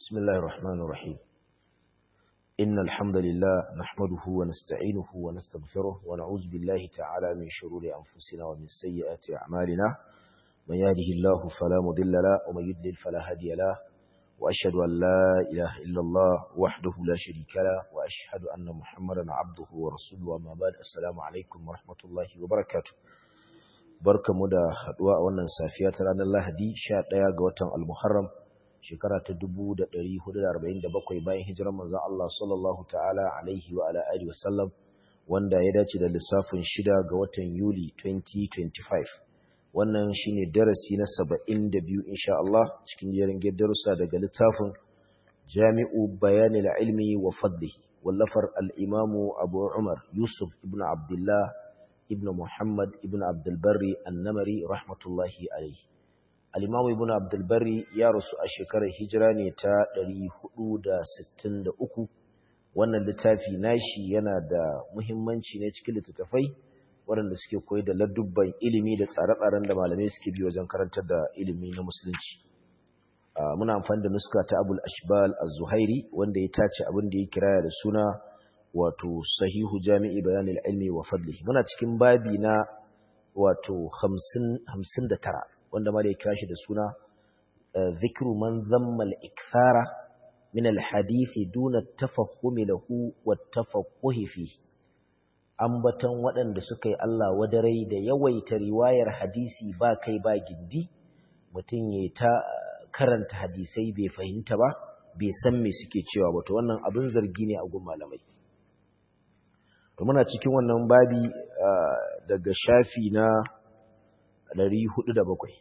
بسم الله الرحمن الرحيم إن الحمد لله نحمده ونستعينه ونستغفره ونعوذ بالله تعالى من شرور أنفسنا ومن سيئات أعمالنا من يهده الله فلا مضل له ومن يضلل فلا هادي له وأشهد أن لا إله إلا الله وحده لا شريك له وأشهد أن محمدا عبده ورسوله وما بعد السلام عليكم ورحمة الله وبركاته barkamu da haduwa a wannan safiya ta ranar Lahadi 11 ga watan Al-Muharram shekara ta 1447 bayan hijirar manzon Allah sallallahu ta'ala alaihi wa ala alihi wasallam wanda ya dace da lissafin 6 ga watan Yuli 2025 wannan shine darasi na 72 insha Allah cikin jerin darussa daga littafin Jami'u Bayanil Ilmi wa Fadlihi wallafar al-Imam Abu Umar Yusuf ibn Abdullah ibn Muhammad ibn Abdulbari annamari rahmatullahi alaihi. Al'imamu ibn Abdulbari ya rasu a shekarar hijira ne ta 463 wannan littafi nashi yana da muhimmanci ne cikin littattafai waɗanda suke koyi da ladubban ilimi da tsare-tsaren da malamai suke bi wajen karantar da ilimi na musulunci. Muna amfani da nuska ta Abul Ashbal az-Zuhairi wanda ya tace abin da ya kiraya da suna wato sahihu jami'i bayanil ilmi wa fadlihi muna cikin babi na wato 59 wanda ma da ya kira shi da suna zikru man zamma al-ikthara min al-hadith duna tafahumi lahu wa tafaqquhi fi ambaton waɗanda suka yi Allah wadarai da yawaita riwayar hadisi ba kai ba gindi mutum ya ta karanta hadisai bai fahimta ba bai san me suke cewa ba to wannan abin zargi ne a gun malamai to muna cikin wannan babi daga shafi na 407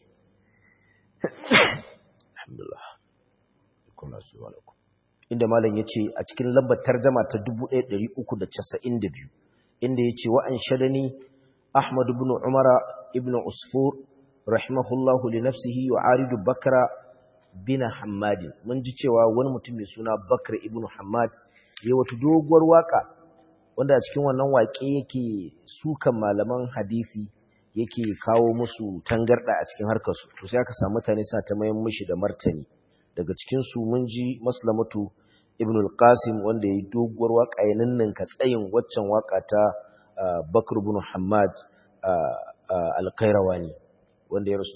alhamdulillah kuma subhanahu inda malam yace a cikin lambar tarjuma ta 1392 inda yace wa an shadani ahmad ibn umara ibn usfur rahimahullahu li nafsihi wa aridu bakra bin hammad mun ji cewa wani mutum mai suna bakr ibn hammad yayi wata doguwar waka wanda a cikin wannan waƙe yake sukan malaman hadisi yake kawo musu tangarda a cikin harkarsu to sai aka samu mutane suna ta mayan mishi da martani daga cikin su mun ji maslamatu ibn al-qasim wanda yayi doguwar waka ya ninninka tsayin waccan waka ta bakr ibn hammad al-qayrawani wanda ya rasu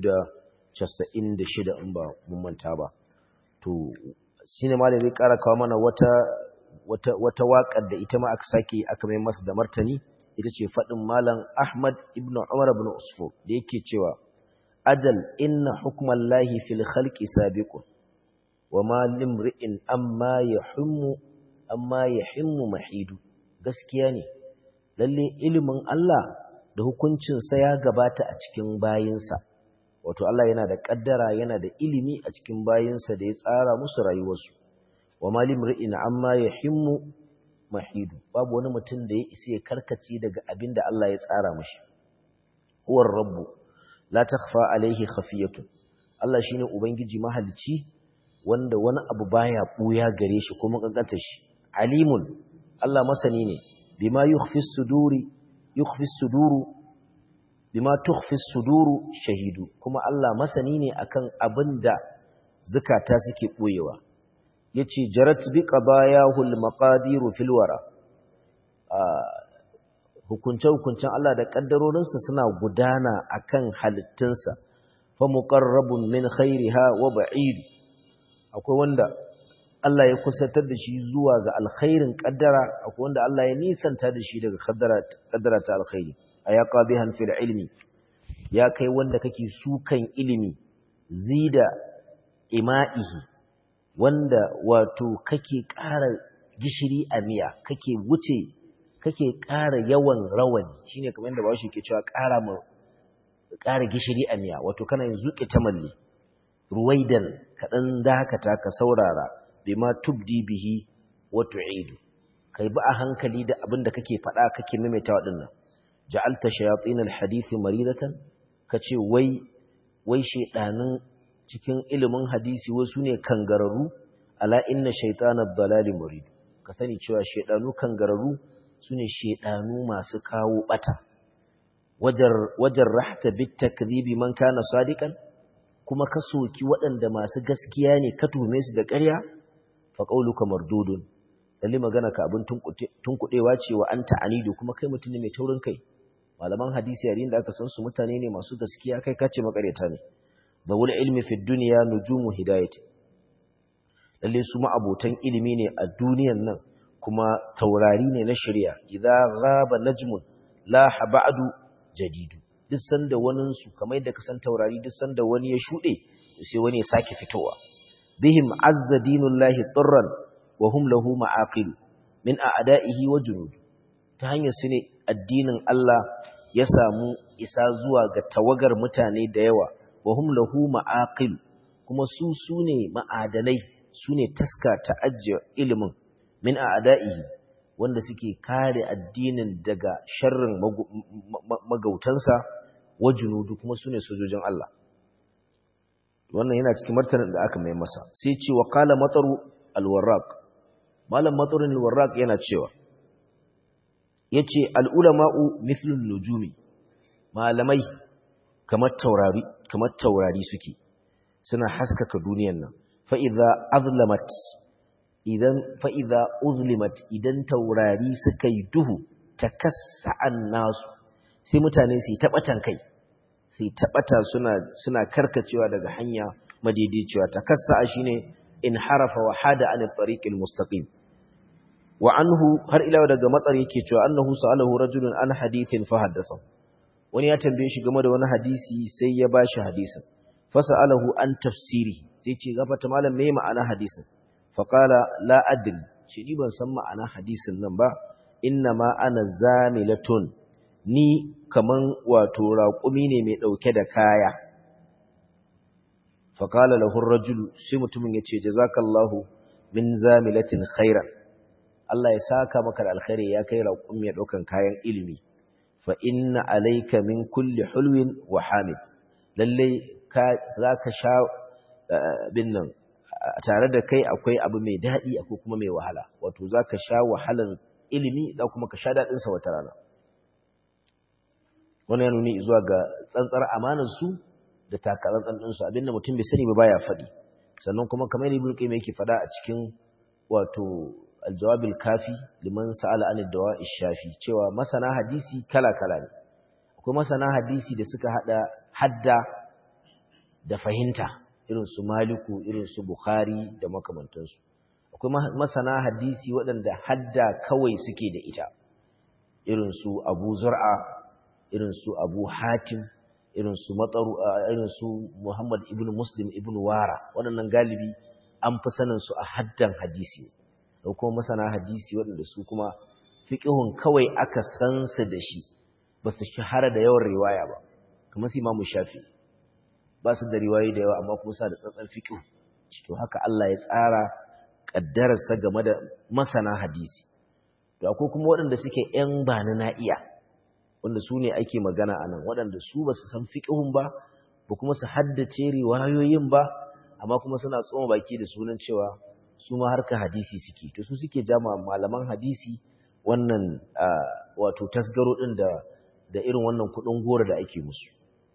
296 in ba mun manta ba to shine malai zai kara kawo mana wata wata wata waƙar da ita ma aka sake aka mai masa da martani ita ce faɗin malam Ahmad ibn Umar ibn Usfur da yake cewa ajal inna hukmallahi fil khalqi sabiqun wama limri'in amma yahummu amma yahimmu mahidu gaskiya ne lalle ilimin Allah da hukuncin sa ya gabata a cikin bayinsa wato Allah yana da kaddara yana da ilimi a cikin bayinsa da ya tsara musu rayuwarsu wa malim ri'in amma ya himmu mahidu babu wani mutum da ya isa ya karkace daga abin da Allah ya tsara mashi huwar rabbu la takhfa alaihi khafiyatu Allah shine ubangiji mahalici wanda wani abu baya buya gare shi kuma kankanta shi alimun Allah masani ne bima yukhfi suduri yukhfi suduru bima tukhfi suduru shahidu kuma Allah masani ne akan abinda zakata suke boyewa yace jarat bi qadayahul maqadiru fil wara hukunce hukuncen Allah da kaddarorinsa suna gudana akan halittunsa fa muqarrabun min khairiha wa ba'id akwai wanda Allah ya kusantar da shi zuwa ga alkhairin kaddara akwai wanda Allah ya nisanta da shi daga kaddara kaddara ta alkhairi aya qabihan fil ilmi ya kai wanda kake sukan ilimi zida ima'ihi wanda wato kake ƙara gishiri a miya kake wuce kake ƙara yawan rawani shine kamar yadda bawo ke cewa ƙara mu ƙara gishiri a miya wato kana yin zuƙi tamalli ruwaidan kaɗan dakata ka saurara bima tubdi bihi wa tu'idu kai bi a hankali da abin da kake faɗa kake maimaita waɗannan ja'alta shayatin alhadith maridatan kace wai wai shedanin cikin ilimin hadisi wasu ne kangararru ala inna shaytanad dalali murid ka sani cewa shedanu kangararru sune shedanu masu kawo bata wajar wajar rahta bit takdhibi man kana sadiqan kuma ka soki waɗanda masu gaskiya ne ka tuhume su da ƙarya fa qauluka mardudun lalle magana ka abin tunkuɗewa ce wa anta anidu kuma kai mutum ne mai taurin kai malaman hadisi yayin da aka san su mutane ne masu gaskiya kai kace makareta ne zawul ilmi fi dunya nujumu hidayati lalle su ma abotan ilimi ne a duniyan nan kuma taurari ne na shari'a idza ghaba najmun la ba'du jadidu duk sanda wani su kamar yadda ka san taurari duk sanda wani ya shude sai wani ya sake fitowa bihim azza dinullahi turran wa hum lahu ma'aqil min a'da'ihi wa junud ta hanyar su ne addinin Allah ya samu isa zuwa ga tawagar mutane da yawa wa hum lahu ma'aqil kuma su sune ma'adanai sune taska ta ajiye ilimin min a'da'ihi wanda suke kare addinin daga sharrin magautansa wa junudu kuma sune sojojin Allah wannan yana cikin martanin da aka mai masa sai ce wa qala mataru alwarraq malam matarun alwarraq yana cewa yace alulama'u mithlun nujumi malamai kamar taurari kamar taurari suke suna haskaka duniyar nan fa idza azlamat idan fa idza uzlimat idan taurari suka yi duhu takassa'an nasu sai mutane su yi tabatan kai sai tabata suna suna karkacewa daga hanya madaidaiciya takassa'a shine in harafa wa hada an tariqil mustaqim wa anhu har ila daga matsar yake cewa annahu sa'alahu rajulun an hadithin fa haddasa wani ya tambaye shi game da wani hadisi sai ya bashi hadisin fa sa'alahu an tafsiri sai ce gafata malam me ma'ana hadisin fa qala la adri shi ni ban san ma'ana hadisin nan ba inna ma ana zamilatun ni kaman wato raƙumi ne mai dauke da kaya fa qala lahu ar-rajulu sai mutumin yace jazakallahu min zamilatin khairan Allah ya saka maka da alkhairi ya kai raƙum ya ɗaukan kayan ilimi fa inna alayka min kulli hulwin wa hamid lalle ka zaka sha bin nan tare da kai akwai abu mai daɗi akwai kuma mai wahala wato zaka sha wahalan ilimi da kuma ka sha daɗin sa wata rana wannan ya nuni zuwa ga tsantsar amanar su da takatsantsan din su abinda mutum bai sani ba baya faɗi sannan kuma kamar ibn qayyim yake faɗa a cikin wato aljawabil kafi liman sa'ala anid dawa'i shafi cewa masana hadisi kala-kala ne akwai masana hadisi da suka hada hadda da fahimta irin su maliku irin su bukhari da makamantansu akwai masana hadisi waɗanda hadda kawai suke da ita irin su abu zur'a irin su abu hatim irin su matsaru irin su muhammad ibn muslim ibn wara waɗannan galibi an fi sanin su a haddan hadisi da kuma masana hadisi waɗanda su kuma fiƙihun kawai aka san su da shi ba su shahara da yawan riwaya ba kamar su imamu shafi ba su da riwayoyi da yawa amma kuma sa da tsantsan fiƙihu to haka Allah ya tsara ƙaddararsa game da masana hadisi to akwai kuma waɗanda suke ‘yan ba na iya wanda su ne ake magana a nan waɗanda su ba su san fiƙihun ba ba kuma su haddace riwayoyin ba amma kuma suna tsoma baki da sunan cewa su ma harka hadisi suke to su suke jama malaman hadisi wannan wato tasgaro din da da irin wannan kudin gora da ake musu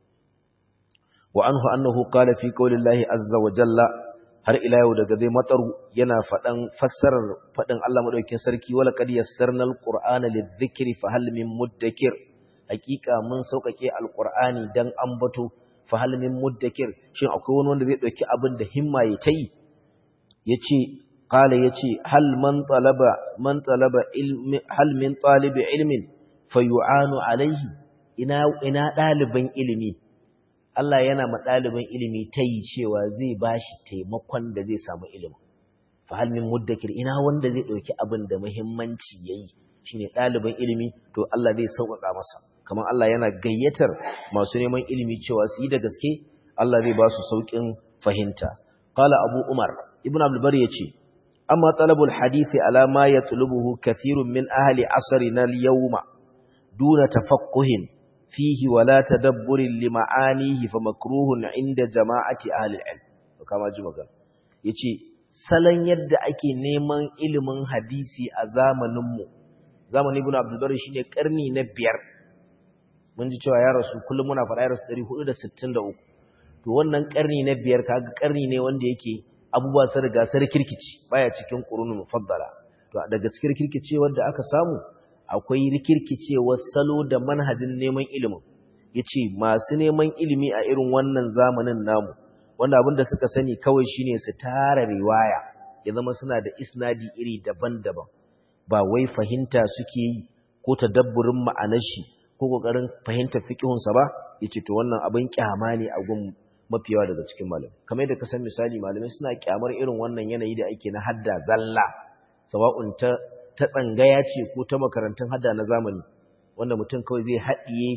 wa anhu annahu qala fi qaulillahi azza wa jalla har ila yau daga zai mataru yana fadan fassarar fadin Allah madaukakin sarki wala qad yassarna alqur'ana lidhikri fa hal min muddakir hakika mun saukake alqur'ani dan ambato fa hal min muddakir shin akwai wani wanda zai dauki abin da himma ya tayi yace qala yace hal man talaba man talaba ilmi hal min talibi ilmin fayu'anu alaihi ina ina daliban ilimi Allah yana ma daliban ilimi tayi cewa zai bashi taimakon da zai samu ilimi fa hal min muddakir ina wanda zai dauki abin da muhimmanci yayi shine daliban ilimi to Allah zai sauƙaƙa masa kamar Allah yana gayyatar masu neman ilimi cewa su yi da gaske Allah zai ba su sauƙin fahimta qala abu umar ibn abdul bari yace amma talabul hadisi ala ma yatlubuhu kathirun min ahli asrina al-yawma duna tafaqquhin fihi wala tadabburin li ma'anihi fa makruhun inda jama'ati ahli al-ilm kama ji magana yace salon yadda ake neman ilimin hadisi a zamanin mu zamanin ibn abdul bari shine karni na biyar mun ji cewa ya rasu kullum muna fara ya rasu 463 to wannan karni na biyar kaga karni ne wanda yake abubuwa sun riga sun rikirkici baya cikin qurunul mufaddala to daga cikin rikirkicewar da aka samu akwai rikirkicewar salo da manhajin neman ilimin yace masu neman ilimi a irin wannan zamanin namu wanda abinda suka sani kawai shine su tara riwaya ya zama suna da isnadi iri daban-daban ba wai fahimta suke yi ko tadabburin ma'anar shi ko kokarin fahimtar fiqhun sa ba yace to wannan abin kyama ne a gun mafiyawa daga cikin malamai kamar yadda ka san misali malamai suna kyamar irin wannan yanayi da ake na hadda zalla sawa'un ta ta tsangaya ce ko ta makarantun hadda na zamani wanda mutum kawai zai haɗiye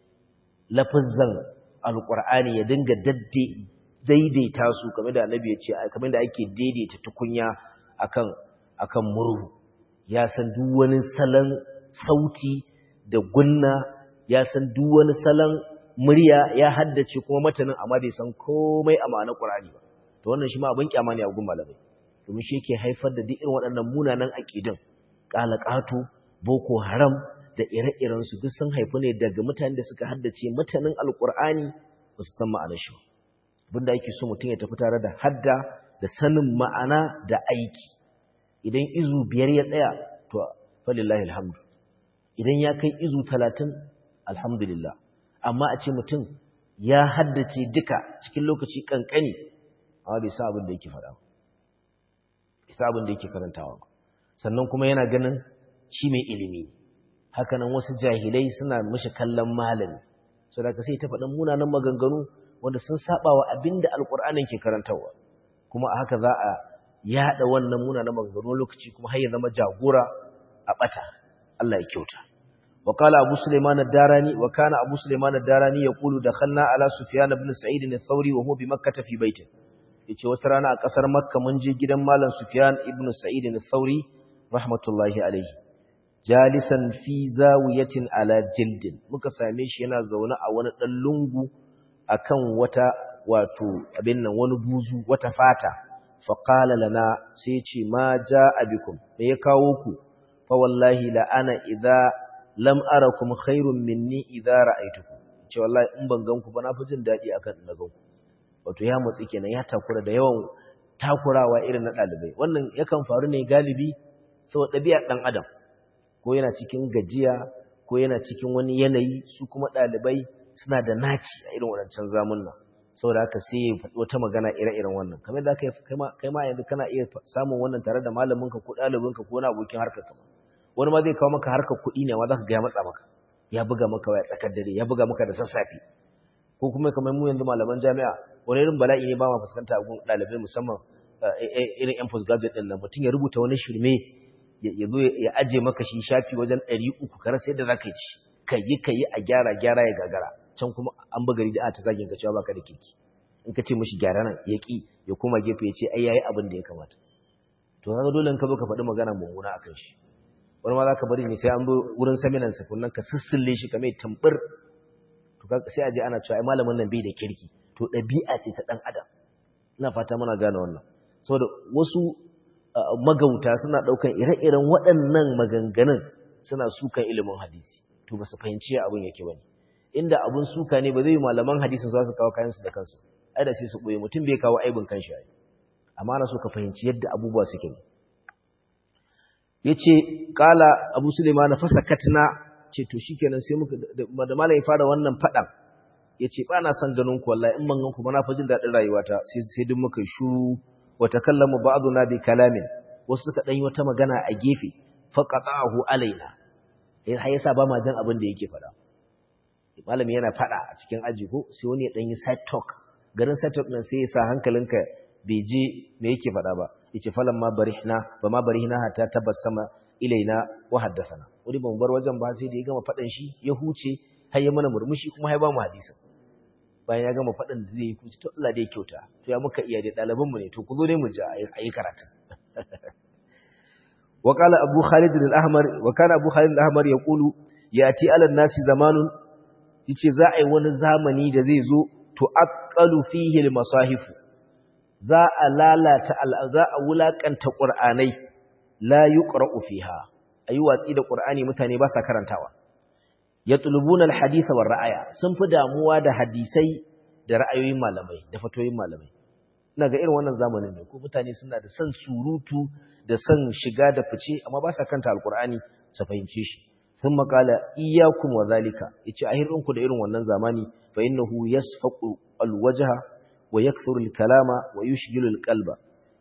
lafazan alƙur'ani ya dinga dadde daidaita su kamar da annabi ya ce kamar da ake daidaita tukunya akan akan murhu ya san duk wani salon sauti da gunna ya san duk wani salon murya ya haddace kuma matanin amma bai san komai a ma'anar Qur'ani ba to wannan shi ma abin kyama ne a gun malamai domin shi yake haifar da duk irin waɗannan munanan aqidin qalaqatu boko haram da ire-iren su duk sun haifu ne daga mutanen da suka haddace matanin alqur'ani ba su san ma'anar shi abinda yake so mutum ya tafi tare da hadda da sanin ma'ana da aiki idan izu biyar ya tsaya to falillahi alhamdu idan ya kai izu talatin alhamdulillah amma a ce mutum ya haddace duka cikin lokaci kankani amma bai sa abin da yake faɗa bai sa abin da yake karantawa ba sannan kuma yana ganin shi mai ilimi hakanan wasu jahilai suna mishi kallon malami so da ka sai ta faɗin munanan maganganu wanda sun saba wa abin da alƙur'anin ke karantarwa kuma a haka za a yaɗa wannan munanan maganganu lokaci kuma har ya zama jagora a ɓata Allah ya kyauta وقال أبو سليمان الداراني وكان أبو سليمان الداراني يقول دخلنا على سفيان بن سعيد الثوري وهو بمكة في بيته yace wata rana a kasar Makka mun je gidan Malam Sufyan ibn Sa'id al-Thawri rahmatullahi alayhi jalisan fi zawiyatin ala jildin muka same shi yana zaune a wani dan lungu akan wata wato abin nan wani buzu wata fata fa qala lana sai yace ma jaa bikum me ya kawo ku fa wallahi la ana idza lam arakum khairun minni idza ra'aytukum ce wallahi in ban ganku ba na fi jin dadi akan na ganku wato ya mutsi kenan ya takura da yawan takurawa irin na dalibai wannan yakan faru ne galibi saboda ɗabi'ar dan adam ko yana cikin gajiya ko yana cikin wani yanayi su kuma dalibai suna da naci a irin wadancan zamunna saboda haka sai ya faɗi wata magana ire-iren wannan kamar da kai ma yanzu kana iya samun wannan tare da malaminka ko ɗalibinka ko wani abokin harkar kama wani ma zai kawo maka harkar kuɗi ne ma za ka ga ya matsa maka ya buga maka waya tsakar dare ya buga maka da sassafe ko kuma kamar mu yanzu malaman jami'a wani irin bala'i ne ba ma fuskanta gun ɗalibai musamman irin yan postgraduate ɗin nan mutum ya rubuta wani shirme ya zo ya aje maka shi shafi wajen ɗari uku kar sai da za ka ci ka yi ka yi a gyara gyara ya gagara can kuma an buga da ta zagin ka cewa baka da kirki in ka ce mishi gyara nan ya ki ya koma gefe ya ce ai yayi abin da ya kamata to kaga dole in ka zo ka faɗi magana mummuna akan shi wani ma za ka bari ne sai an zo wurin saminan sakunan ka sissille shi ka mai tambur to sai a je ana cewa ai malamin nan bai da kirki to ɗabi'a ce ta ɗan adam ina fata muna gane wannan saboda wasu magauta suna ɗaukan ire-iren waɗannan maganganun suna sukan ilimin hadisi to ba su fahimci abin yake bane inda abun suka ne ba zai yi malaman hadisin za su kawo kayansu da kansu ai da sai su ɓoye mutum bai kawo aibin kanshi ai amma ana so ka fahimci yadda abubuwa suke ne yace kala abu suleiman fasakatna ce to shikenan sai muka da malai fara wannan fadan yace ba na son ganin ku wallahi in ban ganku ba na fa jin dadin rayuwata sai sai duk muka shuru wa takallamu ba'duna bi kalamin wasu suka dan yi wata magana a gefe faqatahu alaina eh har yasa ba ma jin abin da yake fada malami yana fada a cikin aji ko sai wani ya dan yi side talk garin side talk nan sai ya sa hankalinka bai je me yake fada ba yace falan ma barihna ba ma barihna hatta tabassama ilaina wa haddathana wani ban bar wajen ba sai da ya gama fadan shi ya huce har ya mana murmushi kuma ya ba mu hadisin bayan ya gama fadan da zai yi kuci to Allah dai kyauta to ya muka iya da ɗaliban mu ne to ku zo ne mu ji a yi karatu wa qala abu khalid al-ahmar wa kana abu khalid al-ahmar yaqulu yati ala nasi zamanun yace za a yi wani zamani da zai zo to aqalu fihi al-masahifu za a lalata za a wulakanta qur'anai la yuqra'u fiha ayi watsi da qur'ani mutane ba sa karantawa yatlubuna alhadith war ra'aya sun fi damuwa da hadisai da ra'ayoyin malamai da fatoyin malamai ina ga irin wannan zamanin ne ko mutane suna da son surutu da son shiga da fice amma ba sa kanta alkur'ani su fahimce shi sun makala iyyakum wa zalika yace ahirinku da irin wannan zamani fa innahu yasfaqu alwajha wa yakthuru alkalama wa yushghilu alqalba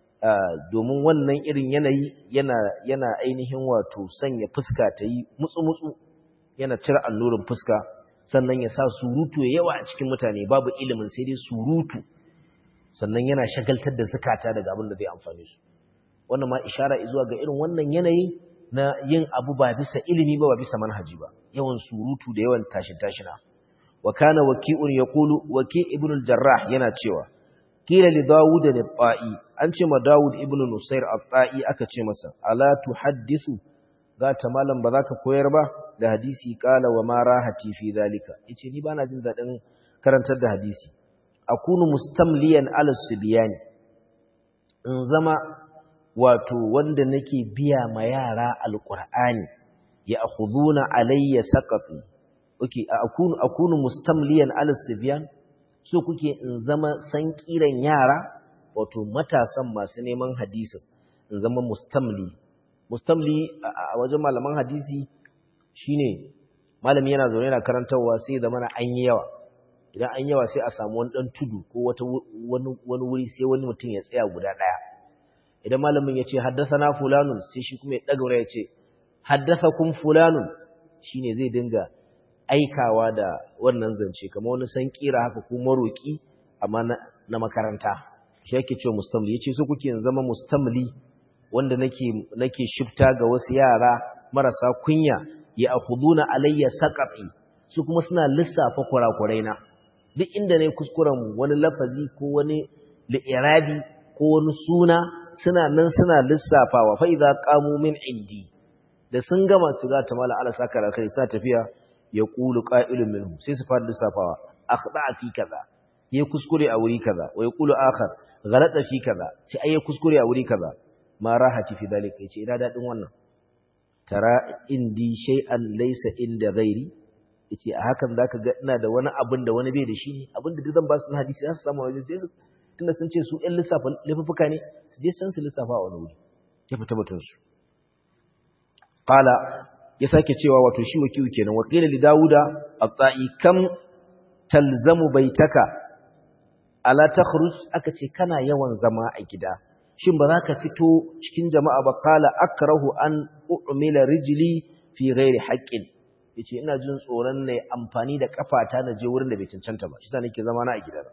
domin wannan irin yanayi yana yana ainihin wato sanya fuska ta yi mutsu-mutsu yana cire allurin fuska sannan ya sa surutu ya yawa a cikin mutane babu ilimin sai dai surutu sannan yana shagaltar da zakata daga abin da zai amfane su wannan ma ishara zuwa ga irin wannan yanayi na yin abu ba bisa ilimi ba ba bisa manhaji ba yawan surutu da yawan tashin tashina wa kana waki'un yaqulu waki' ibn al-jarrah yana cewa kila li dawud al-ta'i an ce ma dawud ibn nusair al-ta'i aka ce masa ala tuhaddisu ga ta malam ba za ka koyar ba da hadisi kala wa ma rahati fi zalika yace ni bana jin dadin karantar da hadisi akunu mustamliyan ala sibyani in zama wato wanda nake biya ma yara alqur'ani ya akhuduna alayya saqati okay akunu akunu mustamliyan ala sibyan so kuke in zama san kiran yara wato matasan masu neman hadisin in zama mustamli mustamli a wajen malaman hadisi shine malami yana zaune yana karantarwa sai da mana an yi yawa idan an yawa sai a samu wani dan tudu ko wata wani wani wuri sai wani mutum ya tsaya guda daya idan malamin ya ce haddathana fulanun sai shi kuma ya daga ya ce haddathakum fulanun shine zai dinga aikawa da wannan zance kamar wani san kira haka ko maroki amma na makaranta shi yake cewa mustamli yace so kuke zama mustamli wanda nake nake shifta ga wasu yara marasa kunya ya akhuduna alayya saqati su kuma suna lissafa kurakurai na duk inda ne kuskuren wani lafazi ko wani li'irabi ko wani suna suna nan suna lissafawa fa idza qamu min indi da sun gama tuga ta mala ala saka da kai sa tafiya ya qulu qa'ilun minhum sai su fara lissafawa akhda fi kaza yayi kuskure a wuri kaza wa yaqulu akhar ghalata fi kaza sai ayi kuskure a wuri kaza ma rahati fi dalika yace ina dadin wannan tara indi shay'an laysa inda ghairi yace a hakan zaka ga ina da wani abin da wani bai da shi ne abin da duk zan ba su na hadisi za su samu waje sai su tunda sun ce su ɗan lissafa laifuka ne su je san su lissafa a wani wuri ya fita batun su qala ya sake cewa wato shi wakiyu kenan wa qila li dauda at-ta'i kam talzamu baitaka ala takhruj aka ce kana yawan zama a gida shin ba za ka fito cikin jama'a ba kala akrahu an u'mila rijli fi ghairi haqqin yace ina jin tsoron ne amfani da kafata na je wurin da bai cancanta ba shi sa nake zama na a gida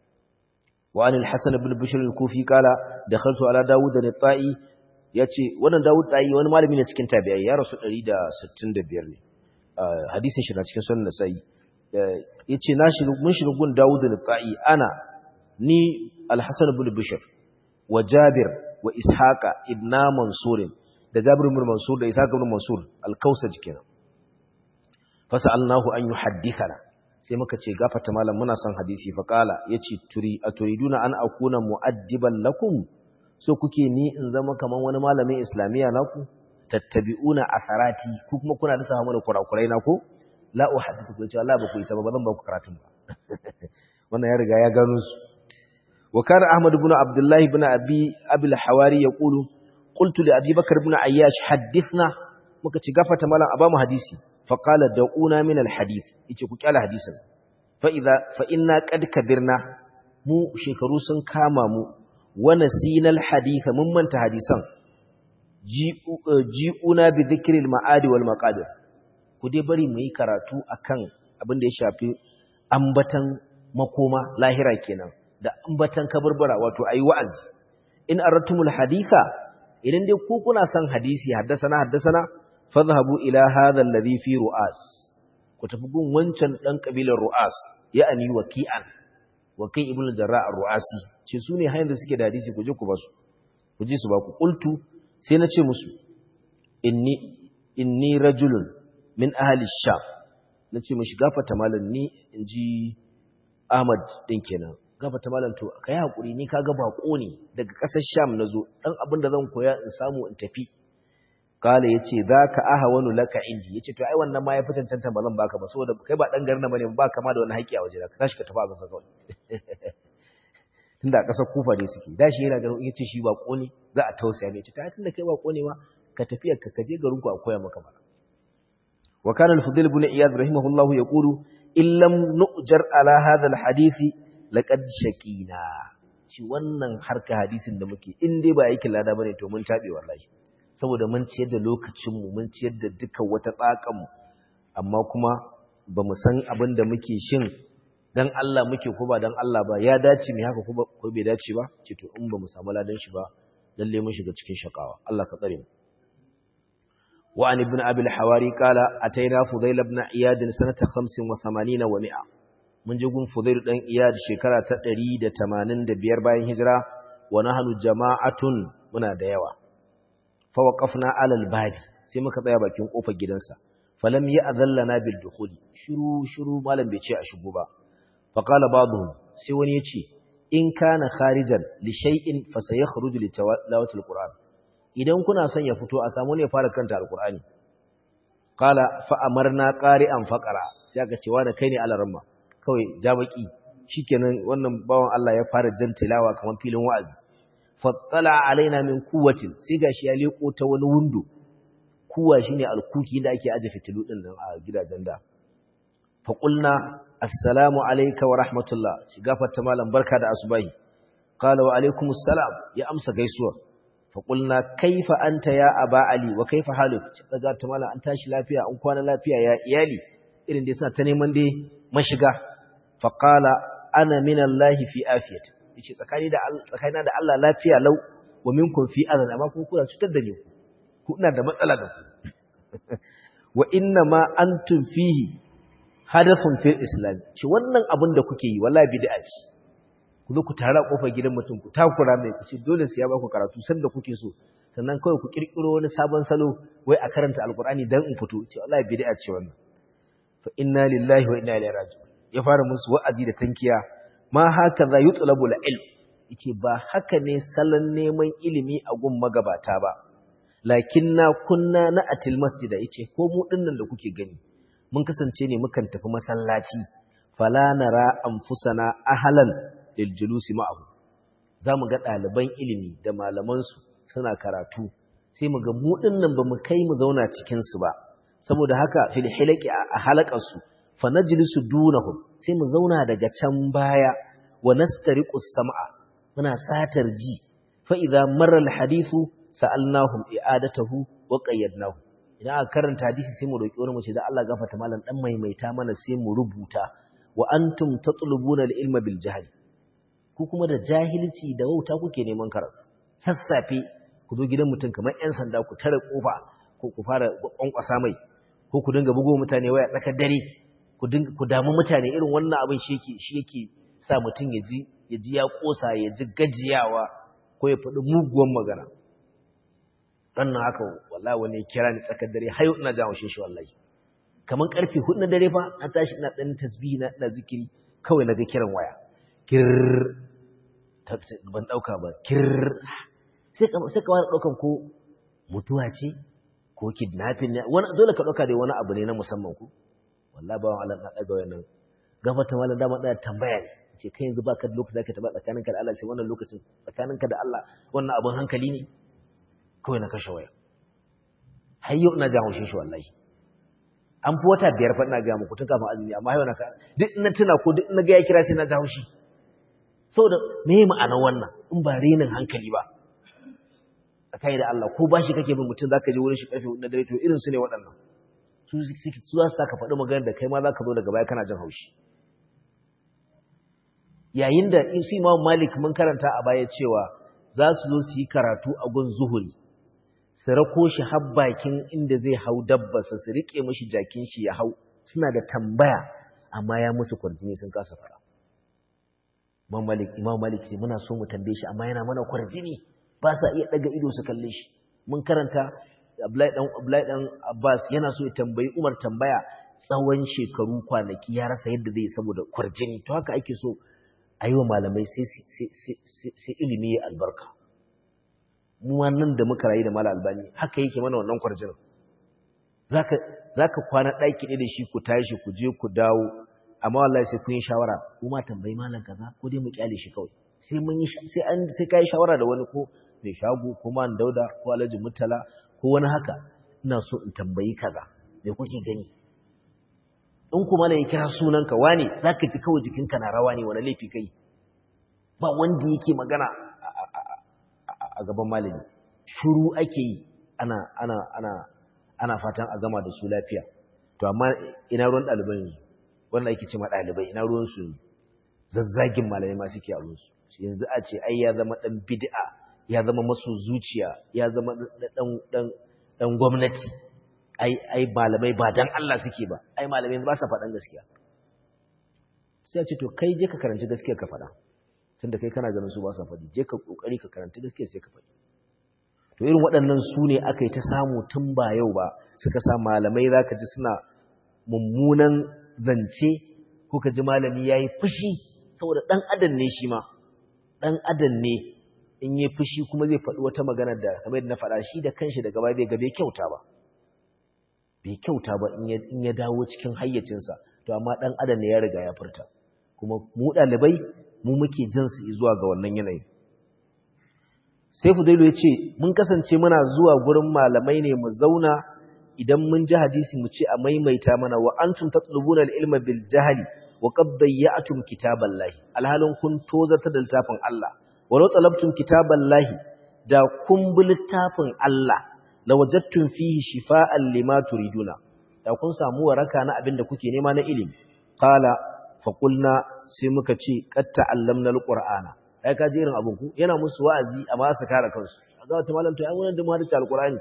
wa an al-hasan ibn bishr al-kufi kala dakhaltu ala daud al-ta'i yace wannan daud ta'i wani malami ne cikin tabi'ai ya rasu 165 ne hadisin shi na cikin sunan nasa'i yace na shiga mun shiga gun daud al-ta'i ana ni al-hasan ibn bishr wa Jabir wa Ishaqa ibn Mansur da Jabir ibn Mansur da Ishaq ibn Mansur al-Kausaj kenan fasalnahu an yuhaddithana sai muka ce gafata malam muna son hadisi fa kala yace turi aturiduna an akuna muaddiban lakum so kuke ni in zama kaman wani malamin islamiya naku tattabi'una asarati ku kuma kuna da samu da kurakurai na ko la uhaddithu ku ce Allah ba ku isa ba zan ba ku karatun ba wannan ya riga ya gano su وكان أحمد بن عبد الله بن أبي أبي الحواري يقول قلت لأبي بكر بن عياش حدثنا مكتش غفة مالا أبام حديثي فقال دعونا من الحديث يتكوك على حديثا فإذا فإنا قد كبرنا مو شكروسا كاما مو ونسينا الحديث ممن تحديثا جيئونا بذكر المعاد والمقادر kudai bari mu yi karatu akan abin da ya shafi ambatan makoma lahira kenan da ambatan kabarbara wato ayi wa'azi in aratumul haditha idan dai ku kuna son hadisi haddasana haddasana fadhhabu ila hadha alladhi fi ru'as ku tafi gun wancan dan kabilar ru'as ya'ani waqi'an waqi ibnu jarra ar-ru'asi ce su ne hayan da suke da hadisi ku je ku basu ku ji su ba ku qultu sai na ce musu inni inni rajulun min ahli sham nace mishi gafata malam ni inji Ahmad din kenan gafata malam to kai hakuri ni kaga bako ne daga kasar Sham nazo dan abin da zan koya in samu in tafi kala yace zaka ahawanu laka indi yace to ai wannan ma ya fi cancanta ba zan baka ba saboda kai ba dan garin nan bane ba kama da wani haƙi a waje ka tashi ka tafi a gaba kawai tunda a ƙasar kufa ne suke da shi yana ganin yace shi bako ne za a tausaya ne ta tunda kai bako ne ma ka tafi ka kaje garin ku a koya maka ba wa kana al-fudayl ibn iyad rahimahullahu yaqulu in lam nu'jar ala hadha al-hadith laqad shaqina shi wannan harka hadisin da muke in dai ba aikin lada bane to mun tabe wallahi saboda mun ciyar da lokacin mu mun ciyar da duka wata tsakan mu amma kuma ba mu san abin da muke shin dan Allah muke ko ba dan Allah ba ya dace mu haka ko bai dace ba ce to in ba mu samu ladan shi ba lalle mun shiga cikin shakawa Allah ka tsare mu wa an ibn abi al-hawari qala ataina fudayl ibn iyad sanata 85 wa 100 mun je gun fudayl dan iyad shekara ta 185 bayan hijira wa nahnu jama'atun muna da yawa fa waqafna ala al-babi sai muka tsaya bakin kofar gidansa falam ya'dhallana bil dukhuli shiru shiru malam bai ce a shigo ba فقال بعضهم sai wani yace in kana kharijan li shay'in fa sayakhruju li tilawati alquran idan kuna son ya fito a samu ne fara karanta alqurani qala fa amarna qari'an faqara sai aka ce wani kai ne alaramma kawai jabaki shikenan wannan bawan Allah ya fara jan tilawa kamar filin wa'azi fattala alaina min quwwatin sai gashi ya leko ta wani windo kuwa shine alkuki da ake aje fitilu din nan a gidajen da fa qulna assalamu alayka wa rahmatullah shi gafarta malam barka da asubahi qala wa alaykumus salam ya amsa gaisuwa fa qulna kaifa anta ya aba ali wa kaifa haluk daga ta malam an tashi lafiya an kwana lafiya ya iyali irin da suna ta neman dai mashiga fa qala ana min allahi fi afiyati yace tsakani da tsakanina da Allah lafiya lau wa minkum fi adan amma ku kuna cutar da ni ku ina da matsala da ku wa inna ma antum fihi hadafun fil islam ce wannan abin da kuke yi wallahi bid'a ce ku zo ku tara kofar gidan mutum ku takura mai ku ce dole sai ya ba ku karatu sanda kuke so sannan kawai ku kirkiro wani sabon salo wai a karanta alqur'ani dan in fito ce wallahi bid'a ce wannan fa inna lillahi wa inna ilaihi raji'un ya fara musu wa'azi da tankiya ma haka za yutlabu ilm yace ba haka ne salon neman ilimi a gun magabata ba lakinna kunna na atil masjida yace ko mu dinnan da kuke gani mun kasance ne mukan tafi masallaci fala nara anfusana ahlan lil julusi ma'ahu zamu ga ɗaliban ilimi da malaman su suna karatu sai mu ga mu dinnan bamu kai mu zauna cikin su ba saboda haka fil hilaqi a halaqan su fa najlisu dunahum sai mu zauna daga can baya wa nastariqu sam'a muna satar ji fa idza marra al hadithu sa'alnahum i'adatahu wa qayyadnahu idan aka karanta hadisi sai mu roki wani mu ce da Allah gafarta malam dan maimaita mana sai mu rubuta wa antum tatlubuna al-ilma bil jahl ku kuma da jahilci da wauta kuke neman karatu sassafe ku zo gidan mutum kamar yan sanda ku tare kofa ko ku fara kwankwasa mai ko ku dinga bugo mutane waya tsakar dare ku dinga ku damu mutane irin wannan abin shi yake shi yake sa mutum ya ji ya ji ya kosa ya ji gajiyawa ko ya faɗi muguwan magana wannan haka wallahi wani kira ni tsakar dare hayo ina jawo shi shi wallahi kaman karfe 4 na dare fa na tashi ina dan tasbihi na ina zikiri kawai naga kiran waya kir ban dauka ba kir sai ka sai ka wani daukan ko mutuwa ce ko kidnapping ne wani dole ka dauka dai wani abu ne na musamman ku wallahi ba Allah na daga wannan gafata wala dama da tambaya ne ce kai yanzu baka da lokaci zaka taba tsakaninka da Allah sai wannan lokacin tsakaninka da Allah wannan abun hankali ne kawai na kashe waya har yau ina jan haushin shi wallahi an fi wata biyar fa ina ga muku tun kafin azumi amma yau na ka duk ina tuna ko duk ina ga ya kira sai na jan haushi saboda me ma'anar wannan in ba renin hankali ba tsakai da Allah ko bashi kake bin mutum zaka je wurin shi karfe 4 na dare to irin su ne waɗannan su su za su saka faɗi magana da kai ma zaka zo daga baya kana jan haushi yayin da su Imam Malik mun karanta a baya cewa za su zo su yi karatu a gun zuhuri su rako shi har bakin inda zai hau dabbarsa su riƙe mashi jakin shi ya hau suna da tambaya amma ya musu kwarjini sun kasa fara Imam Malik Imam Malik ce muna so mu tambaye shi amma yana mana kwarjini ba sa iya daga ido su kalle shi mun karanta Abdullahi dan Abdullahi dan Abbas yana so ya tambayi Umar tambaya tsawon shekaru kwanaki ya rasa yadda zai saboda kwarjini to haka ake so a yi wa malamai sai ilimi ya albarka mu nan da muka rayu da mala albani haka yake mana wannan kwarjinin zaka zaka kwana daki ne da shi ku tashi ku je ku dawo amma wallahi sai kun yi shawara kuma tambayi malam kaza ko dai mu kyale shi kawai sai mun yi sai an sai kai shawara da wani ko mai shago ko man dauda ko alhaji mutala ko wani haka ina so in tambayi kaza me kuke gani in kuma ne ya kira sunanka wane zaka ji kawai jikinka na rawa ne wani laifi kai ba wanda yake magana a gaban malami shuru ake yi ana ana ana ana fatan a gama da su lafiya to amma ina ruwan ɗaliban yanzu wanda ake ce ma ɗalibai ina ruwan su yanzu zazzagin malamai ma suke a ruwan su yanzu a ce ai ya zama ɗan bid'a ya zama masu zuciya ya zama ɗan ɗan gwamnati ai ai malamai ba dan Allah suke ba ai malamai ba sa faɗan gaskiya sai a ce to kai je ka karanci gaskiya ka faɗa tunda kai kana ganin su ba sa faɗi je ka kokari ka karanci gaskiya sai ka faɗi to irin waɗannan su ne aka yi ta samu tun ba yau ba suka sa malamai za ka ji suna mummunan zance ko ka ji malami ya yi fushi saboda ɗan adam ne shi ma ɗan adam ne in yi fushi kuma zai faɗi wata magana da kamar yadda na faɗa shi da kanshi daga baya bai ga bai kyauta ba bai kyauta ba in ya dawo cikin hayyacinsa to amma ɗan adam ne ya riga ya furta kuma mu ɗalibai mu muke jinsu zuwa ga wannan yanayin sai fudailu ya ce mun kasance muna zuwa gurin malamai ne mu zauna idan mun ji hadisi mu ce a maimaita mana wa antum tatlubuna al-ilma bil jahli wa qad dayya'tum kitaballahi alhalin kun tozarta da littafin Allah walau talabtum kitaballahi da kun bi littafin Allah lawajadtum fihi shifa'an lima turiduna da kun samu waraka na abin da kuke nema na ilimi qala fa qulna sai muka ce qad ta'allamna al-qur'ana ai ka ji irin abin ku yana musu wa'azi amma su kare kansu ga wata malam to ai wannan da mu hadisi alqur'ani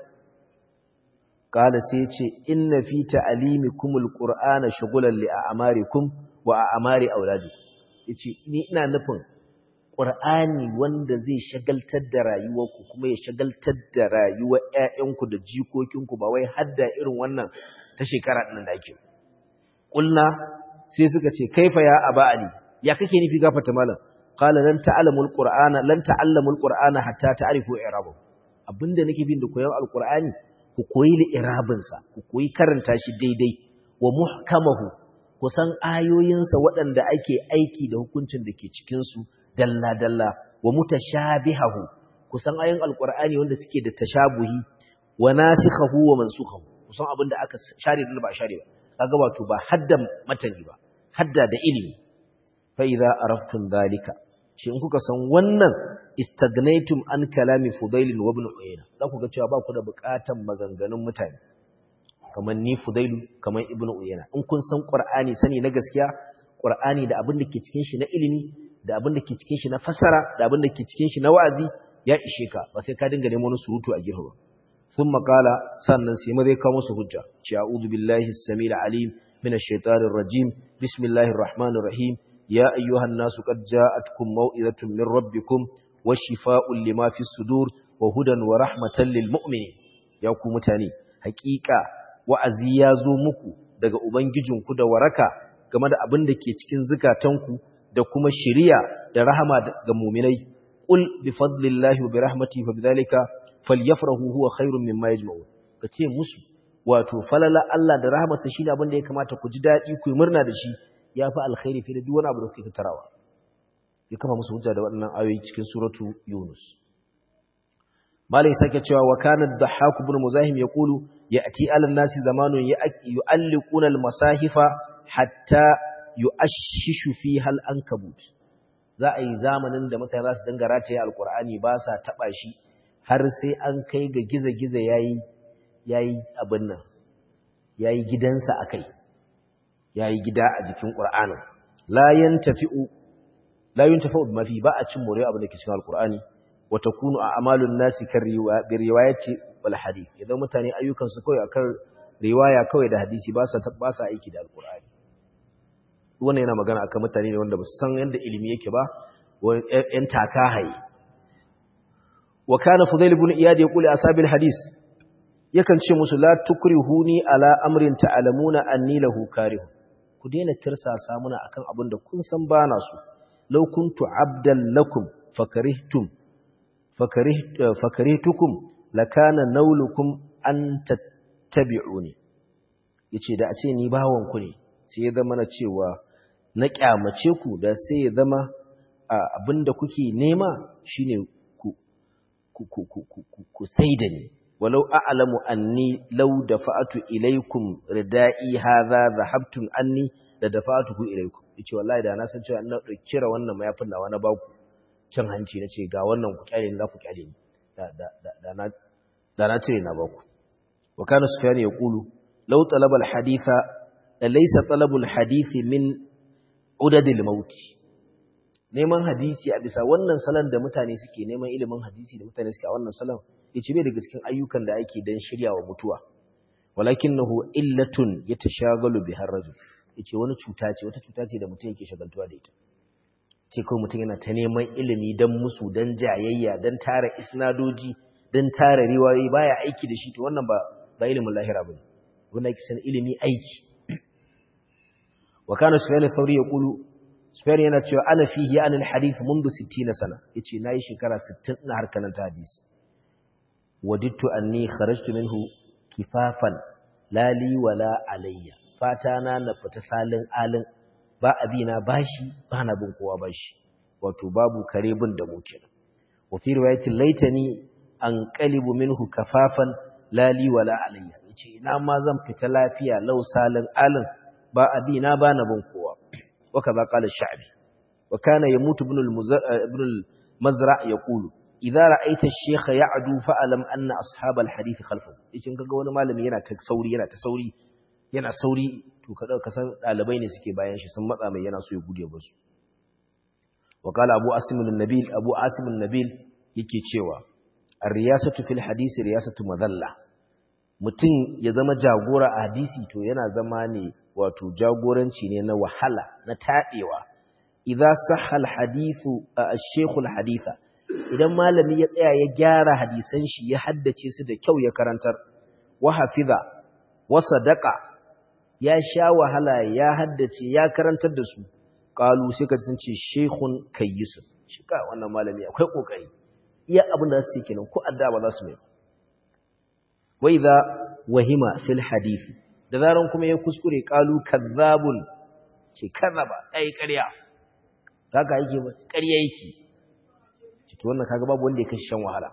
qala sai ce inna fi ta'limikumul qur'ana shughlan li a'marikum wa a'mari auladikum yace ni ina nufin qur'ani wanda zai shagaltar da rayuwarku kuma ya shagaltar da rayuwar ƴaƴanku da jikokinku ba wai hadda irin wannan ta shekara din da ake kulna sai suka ce kaifa ya aba ali ya kake nufi gafarta malam qala lan ta'lamul qur'ana lan ta'allamul qur'ana hatta ta'rifu i'rabahu abinda nake bin da koyon alqur'ani ku koyi li'irabin sa ku koyi karanta shi daidai wa muhkamahu ku san ayoyin sa waɗanda ake aiki da hukuncin da ke cikin su dalla dalla wa mutashabihahu ku san ayoyin alqur'ani wanda suke da tashabuhi wa nasikhahu wa mansukhahu ku san abinda aka share da ba share ba kaga wato ba hadda matani ba hadda da ilimi fa idza araftum dhalika shi in kuka san wannan istagnaitum an kalami fudailin wa ibn uyayna za ku ga cewa ba ku da bukatan maganganun mutane kamar ni fudailu kamar ibn uyayna in kun san qur'ani sani na gaskiya qur'ani da abin da ke cikin shi na ilimi da abin da ke cikin shi na fasara da abin da ke cikin shi na wa'azi ya ishe ka ba sai ka dinga neman wani surutu a gefe ba sun makala sannan sai mazai kawo musu hujja ce a'udhu billahi as-samil alim min ash-shaytanir rajim bismillahir rahmanir rahim يا أيها الناس قد جاءتكم موئذة من ربكم وشفاء لما في الصدور وهدى ورحمة للمؤمنين يا ku mutane hakika wa'azi ya zo muku daga ubangijinku da waraka game da abin da ke cikin zukatanku da kuma shiriya da rahama ga mu'minai qul bi fadlillahi wa bi rahmatihi fa bidhalika falyafrahu huwa khairun mimma yajma'un kace musu wato falala Allah da rahmarsa shine abin da ya kamata ku ji dadi ku yi murna da shi ya fi alkhairi fiye da duk wani abu da kuke tattarawa ya kama musu hujja da waɗannan ayoyi cikin suratu yunus malai sake cewa wa kana dhahhak ibn muzahim yaqulu ya'ti 'ala an-nasi zamanun yu'alliquna al-masahifa hatta yu'ashshishu fiha al-ankabut za a yi zamanin da mutane za su dinga rataye alqur'ani ba sa taba shi har sai an kai ga giza-giza yayi yayi abin nan yayi gidansa akai ya yi gida a jikin ƙur'anin layan tafi'u layun tafi'u mafi ba a cin more abu da ke cikin alƙur'ani wata kunu a amalun nasi kan riwaya ce wal hadith idan mutane ayyukansu kawai akan riwaya kawai da hadisi ba sa ba sa aiki da alƙur'ani wannan yana magana akan mutane ne wanda ba su san yadda ilimi yake ba yan taka haye wa kana fudail ibn iyad yaqulu asabil hadith yakan ce musu la tukrihuni ala amrin ta'lamuna anni lahu karihun ku daina tirsasa muna akan abin da kun san bana su law kuntu abdan lakum fakarihtum fakaritukum lakana naulukum an tattabi'uni yace da a ce ni bawon ku ne sai ya zama na cewa na kyamace ku da sai ya zama abinda kuke nema shine ku ku ku ku ku saida ni walau a'lamu anni law dafa'tu ilaykum rida'i hadha dhahabtum anni da dafa'tuhu ilaykum yace wallahi da na san cewa ina kira wannan mayafin nawa na baku cin hanci nace ga wannan ku kyale ni za ku kyale ni da da da na da na cire na baku wa kana sufyan yaqulu law talaba alhaditha laysa talabu alhadithi min udadil maut neman hadisi a bisa wannan salon da mutane suke neman ilimin hadisi da mutane suke a wannan salon yace bai daga cikin ayyukan da ake dan shiryawa mutuwa walakinahu illatun yatashagalu bihar rajul yace wani cuta ce wata cuta ce da mutum yake shagaltuwa da ita ce kawai mutum yana ta neman ilimi dan musu dan jayayya dan tara isnadoji dan tara riwayoyi baya aiki da shi to wannan ba ba ilimin lahira bane wannan yake san ilimi aiki wa kana sufyan al-thawri yaqulu sufyan yana cewa ana fihi an al-hadith منذ 60 sana yace nayi shekara 60 ina harkan ta hadisi wadittu anni kharajtu minhu kifafan la li wala alayya fata na na fita salin alin ba abina bashi ba na bin kowa bashi wato babu kare bin da mu kenan wa fi riwayatin laitani an qalibu minhu kafafan la li wala alayya yace ina ma zan fita lafiya lau salin alin ba abina ba na bin kowa wa kaza qala ash-sha'bi wa kana yamutu ibn ibn al-mazra yaqulu idza ra'aita ash-shaykha ya'du fa'alam anna ashab al-hadith khalfahu yace kaga wani malami yana ta sauri yana ta sauri yana sauri to ka dauka san dalibai ne suke bayan shi sun matsa mai yana so ya gude ba su wa qala abu asim an-nabil abu asim an-nabil yake cewa ar-riyasatu fil hadisi riyasatu madalla mutum ya zama jagora a hadisi to yana zama ne wato jagoranci ne na wahala na tabewa idza sahha al-hadithu ash-shaykh al-haditha idan malami ya tsaya ya gyara hadisan shi ya haddace su da kyau ya karantar wa hafiza wa sadaqa ya sha wahala ya haddace ya karantar da su qalu sai ka sun ce shaykhun kayyisun shi ka wannan malami akwai kokari iya abin da su kenan ko adda ba za su mai wa idza wahima fil hadith da zaran kuma ya kuskure qalu kazzabun ce kazzaba ai ƙarya kaga yake ba ƙarya yake to wannan kaga babu wanda ya kashi shan wahala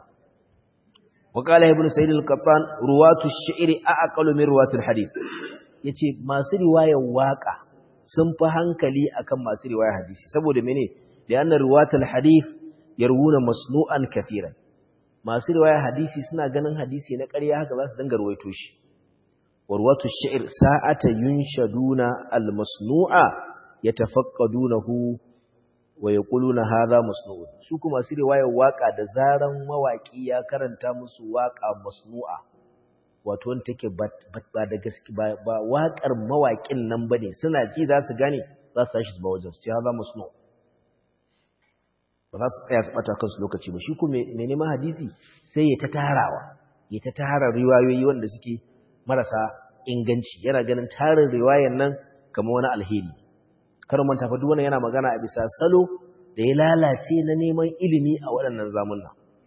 wa qala ibn sa'id al-qattan ruwatu ash-shi'ri aqalu min ruwati al-hadith yace masu riwayar waka sun fi hankali akan masu riwayar hadisi saboda mene da yana ruwatu al-hadith yarwuna masnu'an kathiran masu riwayar hadisi suna ganin hadisi na ƙarya haka za su dinga ruwaito shi wa ruwatu ash-shi'r sa'ata yunshaduna al-masnu'a yatafaqadunahu wa ya na haza masnu'un su kuma su riwayar waka da zaran mawaki ya karanta musu waka masnu'a wato wanda take ba da gaske ba wakar mawakin nan bane suna ji za su gane za su tashi su ba wajen su ce haza masnu ba za su tsaya su bata kansu lokaci ba shi kuma mai neman hadisi sai ya ta tarawa ya ta tara riwayoyi wanda suke marasa inganci yana ganin tarin riwayar nan kamar wani alheri karin manta fa duk wannan yana magana a bisa salo da ya lalace na neman ilimi a waɗannan zamunna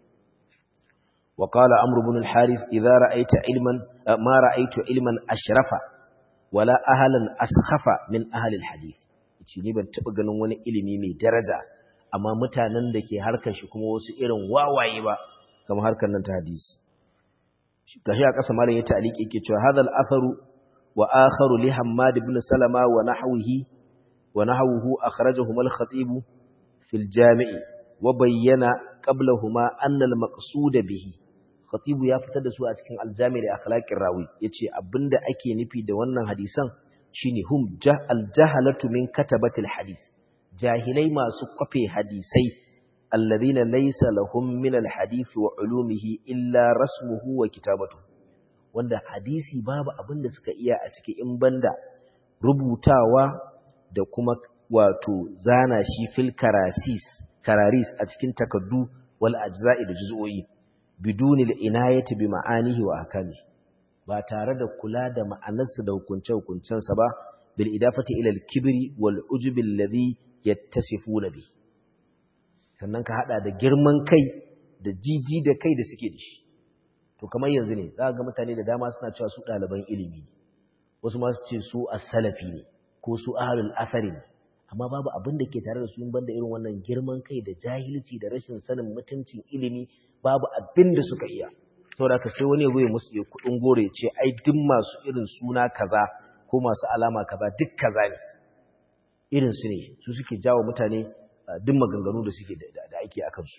wa qala amr ibn al-harith idza ra'aita ilman ma ra'aytu ilman ashrafa wala ahlan askhafa min ahli al-hadith yace ni ban taba ganin wani ilimi mai daraja amma mutanen da ke harkar shi kuma wasu irin wawaye ba kamar harkar nan ta hadisi gashi a ƙasa malam ya ta'liqi yake cewa hadha al-atharu wa akharu li hammad ibn salama wa nahwihi ونحوه أخرجهما الخطيب في الجامع وبين قبلهما أن المقصود به خطيب ya fitar da su a cikin aljami da akhlaqir rawi yace abinda ake nufi da wannan hadisan shine hum aljahalatu min katabatil hadis jahilai masu kwafe hadisai alladhina laysa lahum min alhadith wa ulumihi illa rasmuhu wa kitabatu wanda hadisi babu abinda suka iya a cikin in banda rubutawa da kuma wato zana shi fil karasis kararis a cikin takaddu wal ajza'i da juz'o'i biduni al inayati bi ma'anihi wa akami ba tare da kula da ma'anarsa da hukunce sa ba bil idafati ila al kibri wal ujub alladhi yattasifuna bi sannan ka hada da girman kai da jiji da kai da suke da shi to kamar yanzu ne za ga mutane da dama suna cewa su ɗaliban ilimi ne wasu ma su ce su as-salafi ne ko su ahlul asari ne amma babu abin da ke tare da su in banda irin wannan girman kai da jahilci da rashin sanin mutuncin ilimi babu abin da suka iya saboda ka sai wani ya goye musu ya kudin gore ce ai duk masu irin suna kaza ko masu alama kaza duk kaza ne irin su ne su suke jawo mutane duk maganganu da suke da ake a kansu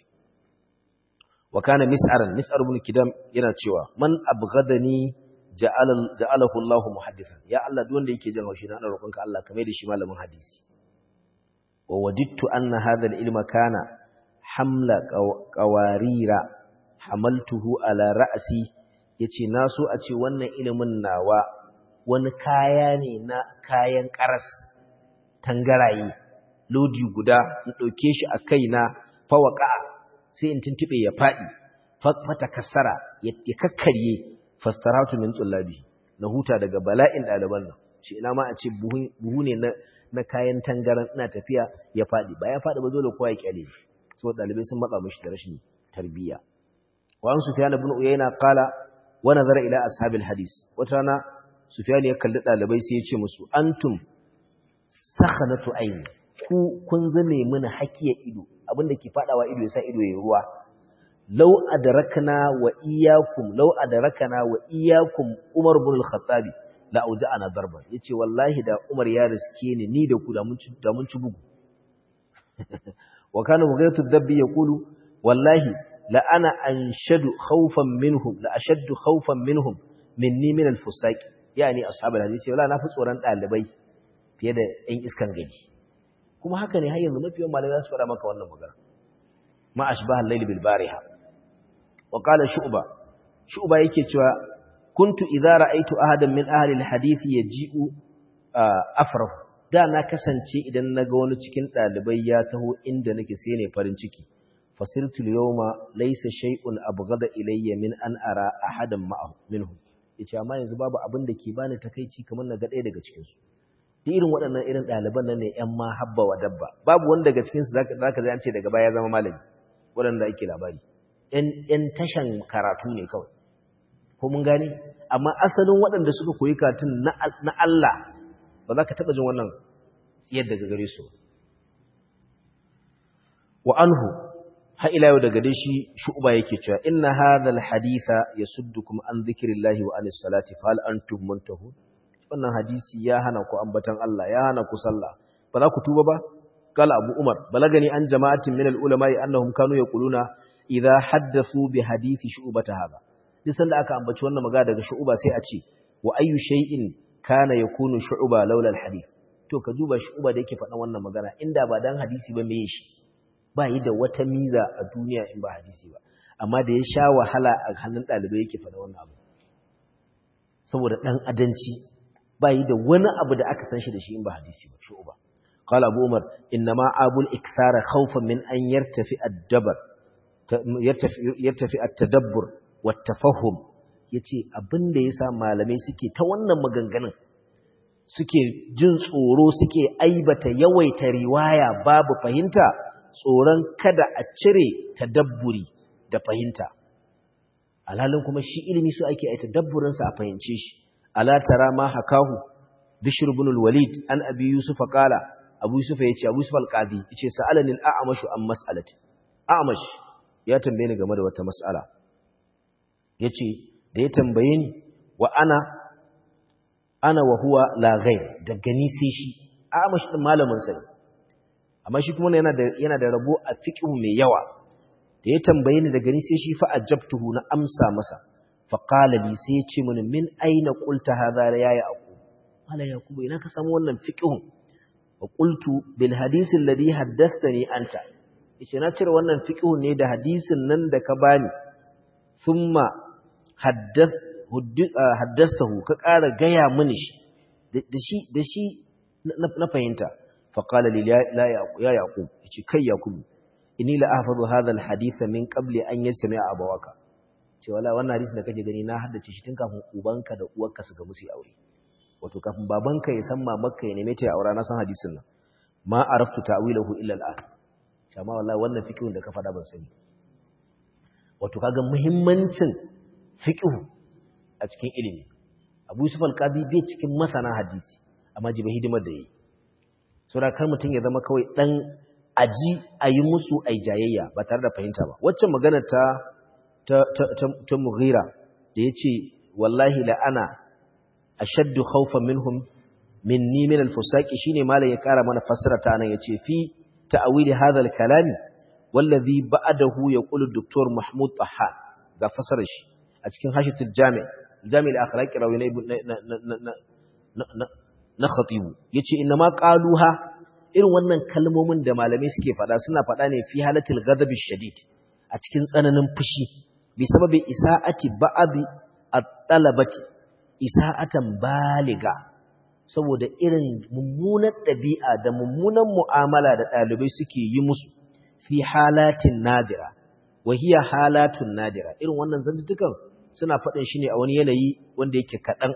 wa kana mis'aran mis'ar ibn kidam yana cewa man abghadani ja'alahu Allah muhaddithan ya Allah duk wanda yake jin haushi na roƙonka Allah kamar da shi malamin hadisi wa wajidtu anna hadha al-ilma kana hamla qawarira hamaltuhu ala ra'si yace na so a ce wannan ilimin nawa wani kaya ne na kayan karas tangaraye lodi guda in dauke shi a kaina fawaka sai in tuntube ya fadi fata kassara ya kakkarye fastaratu min tsullabi na huta daga bala'in ɗaliban nan shi ina ma a ce buhu ne na kayan tangaran ina tafiya ya faɗi ba ya faɗi ba dole kowa ya kyale saboda ɗalibai sun matsa mishi da rashin tarbiyya wa an sufyan ibn uyayna qala wa nazara ila ashabil hadis wata rana sufyan ya kalli ɗalibai sai ya ce musu antum sakhanatu ayni ku kun zame mana hakiya ido abinda ke fadawa ido yasa ido yayi ruwa law adrakna wa iyyakum law adrakna wa iyyakum Umar ibn al-Khattabi la auja'ana darban yace wallahi da Umar ya riske ni ni da ku da mun ci da mun ci bugu wa kana mughaytu dabbi yaqulu wallahi la ana anshadu khawfan minhum la ashaddu khawfan minhum minni min al-fusaq yani ashabul hadisi wala na fi tsoron dalibai fiye da ɗan iskan gari kuma haka ne har yanzu mafiyan malamai za su faɗa maka wannan magana ma ashbaha al-layl bil bariha وقال شعبة شعبة yake cewa kuntu idza ra'aytu ahadan min ahli alhadith yaji'u afrahu da na kasance idan naga wani cikin dalibai ya taho inda nake sai ne farin ciki fasirtu al-yawma laysa shay'un abghada ilayya min an ara ahadan ma'ahu minhum yace amma yanzu babu abin da ke bani takeici kamar naga ɗaya daga cikin su duk irin waɗannan irin ɗaliban nan ne ƴan ma habba wa dabba babu wanda daga cikin su zaka zaka ji an ce daga baya ya zama malami waɗanda ake labari ‘yan tashan karatu ne kawai, ko mun gane? Amma asalin waɗanda suka koyi karatun na Allah ba za ka taɓa jin wannan tsiyar daga gare su. Wa anhu, ha'ila yau daga dai shi shu'uba yake cewa, Inna hadhal haditha ya suddu kuma an zikirin lahi wa anis salati fa'al an tuhmuntahu. Wannan hadisi ya hana ku ambatan Allah, ya hana ku sallah. Ba za ku tuba ba? Kala Abu Umar, balagani an jama'atin min al'ulama'i annahum kanu ya kuluna idza haddathu bi hadisi shu'bata hada duk sanda aka ambaci wannan magana daga shu'ba sai a ce wa ayyu shay'in kana yakunu shu'ba laula al-hadith to ka duba shu'ba da yake faɗan wannan magana inda ba dan hadisi ba meye shi ba yi da wata miza a duniya in ba hadisi ba amma da ya sha wahala a hannun ɗalibai yake faɗa wannan abu saboda ɗan adanci ba yi da wani abu da aka san shi da shi in ba hadisi ba shu'ba قال أبو عمر إنما أبو الإكثار خوفا من أن يرتفع الدبر يرتفع التدبر والتفهم yace abin da yasa malamai suke ta wannan maganganun suke jin tsoro suke aibata yawaita riwaya babu fahimta tsoron kada a cire tadabburi da fahimta alhalin kuma shi ilimi su ake ai tadabburin sa a fahimce shi ala tara ma hakahu bishr ibn al-walid an abi yusuf qala abu yusuf yace abu yusuf al-qadi yace sa'alani al-a'mashu an mas'alati a'mash ya tambaye ni game da wata mas'ala yace da ya tambaye ni wa ana ana wa huwa la ghair da gani sai shi a'mash din malamin sa amma shi kuma yana da yana da rabo a fiqh mai yawa da ya tambaye ni da gani sai shi fa ajabtuhu na amsa masa fa qala li sai ya ce mini min aina qulta hadha ya yaqub mala yaqub ina ka samu wannan fiqhun wa qultu bil hadith alladhi haddathani anta yace na cire wannan fiqhun ne da hadisin nan da ka bani thumma haddath haddastahu ka ƙara gaya mini shi da shi da shi na fahimta fa qala li la ya yaqub yace kai yaqub inni la ahfazu hadha al hadith min qabli an yasmi'a abawaka ce wala wannan hadisi da kake gani na haddace shi tun kafin ubanka da uwarka su ga musu aure wato kafin babanka ya san mamarka ya neme ta aura na san hadisin nan ma araftu ta'wilahu illa al'an amma wallahi wannan fikihun da ka faɗa ban sani wato kaga muhimmancin fiqh a cikin ilimi Abu Yusuf al-Qadi bai cikin masana hadisi amma jiba hidimar da yi saboda kar mutum ya zama kawai dan aji ayi musu ai jayayya ba tare da fahimta ba waccan magana ta ta ta, ta, ta Mughira da yace wallahi la ana ashaddu khawfan minhum minni min al-fusaqi shine malai ya kara mana fassara ta nan yace fi ta'wili hadha al-kalami wallazi ba'dahu yaqulu Dr. Mahmud Taha ga fassarar shi a cikin hashitul jami' jami' al-akhlaq rawi na na khatibu yace inna ma qaluha irin wannan kalmomin da malamai suke fada suna fada ne fi halatil ghadab shadid a cikin tsananin fushi bi sababi isa'ati ba'd at-talabati isa'atan baliga saboda irin mummunan ɗabi'a da mummunan mu'amala da ɗalibai suke yi musu fi halatin nadira wahiya halatun nadira irin wannan zantutukan suna faɗin shi ne a wani yanayi wanda yake kaɗan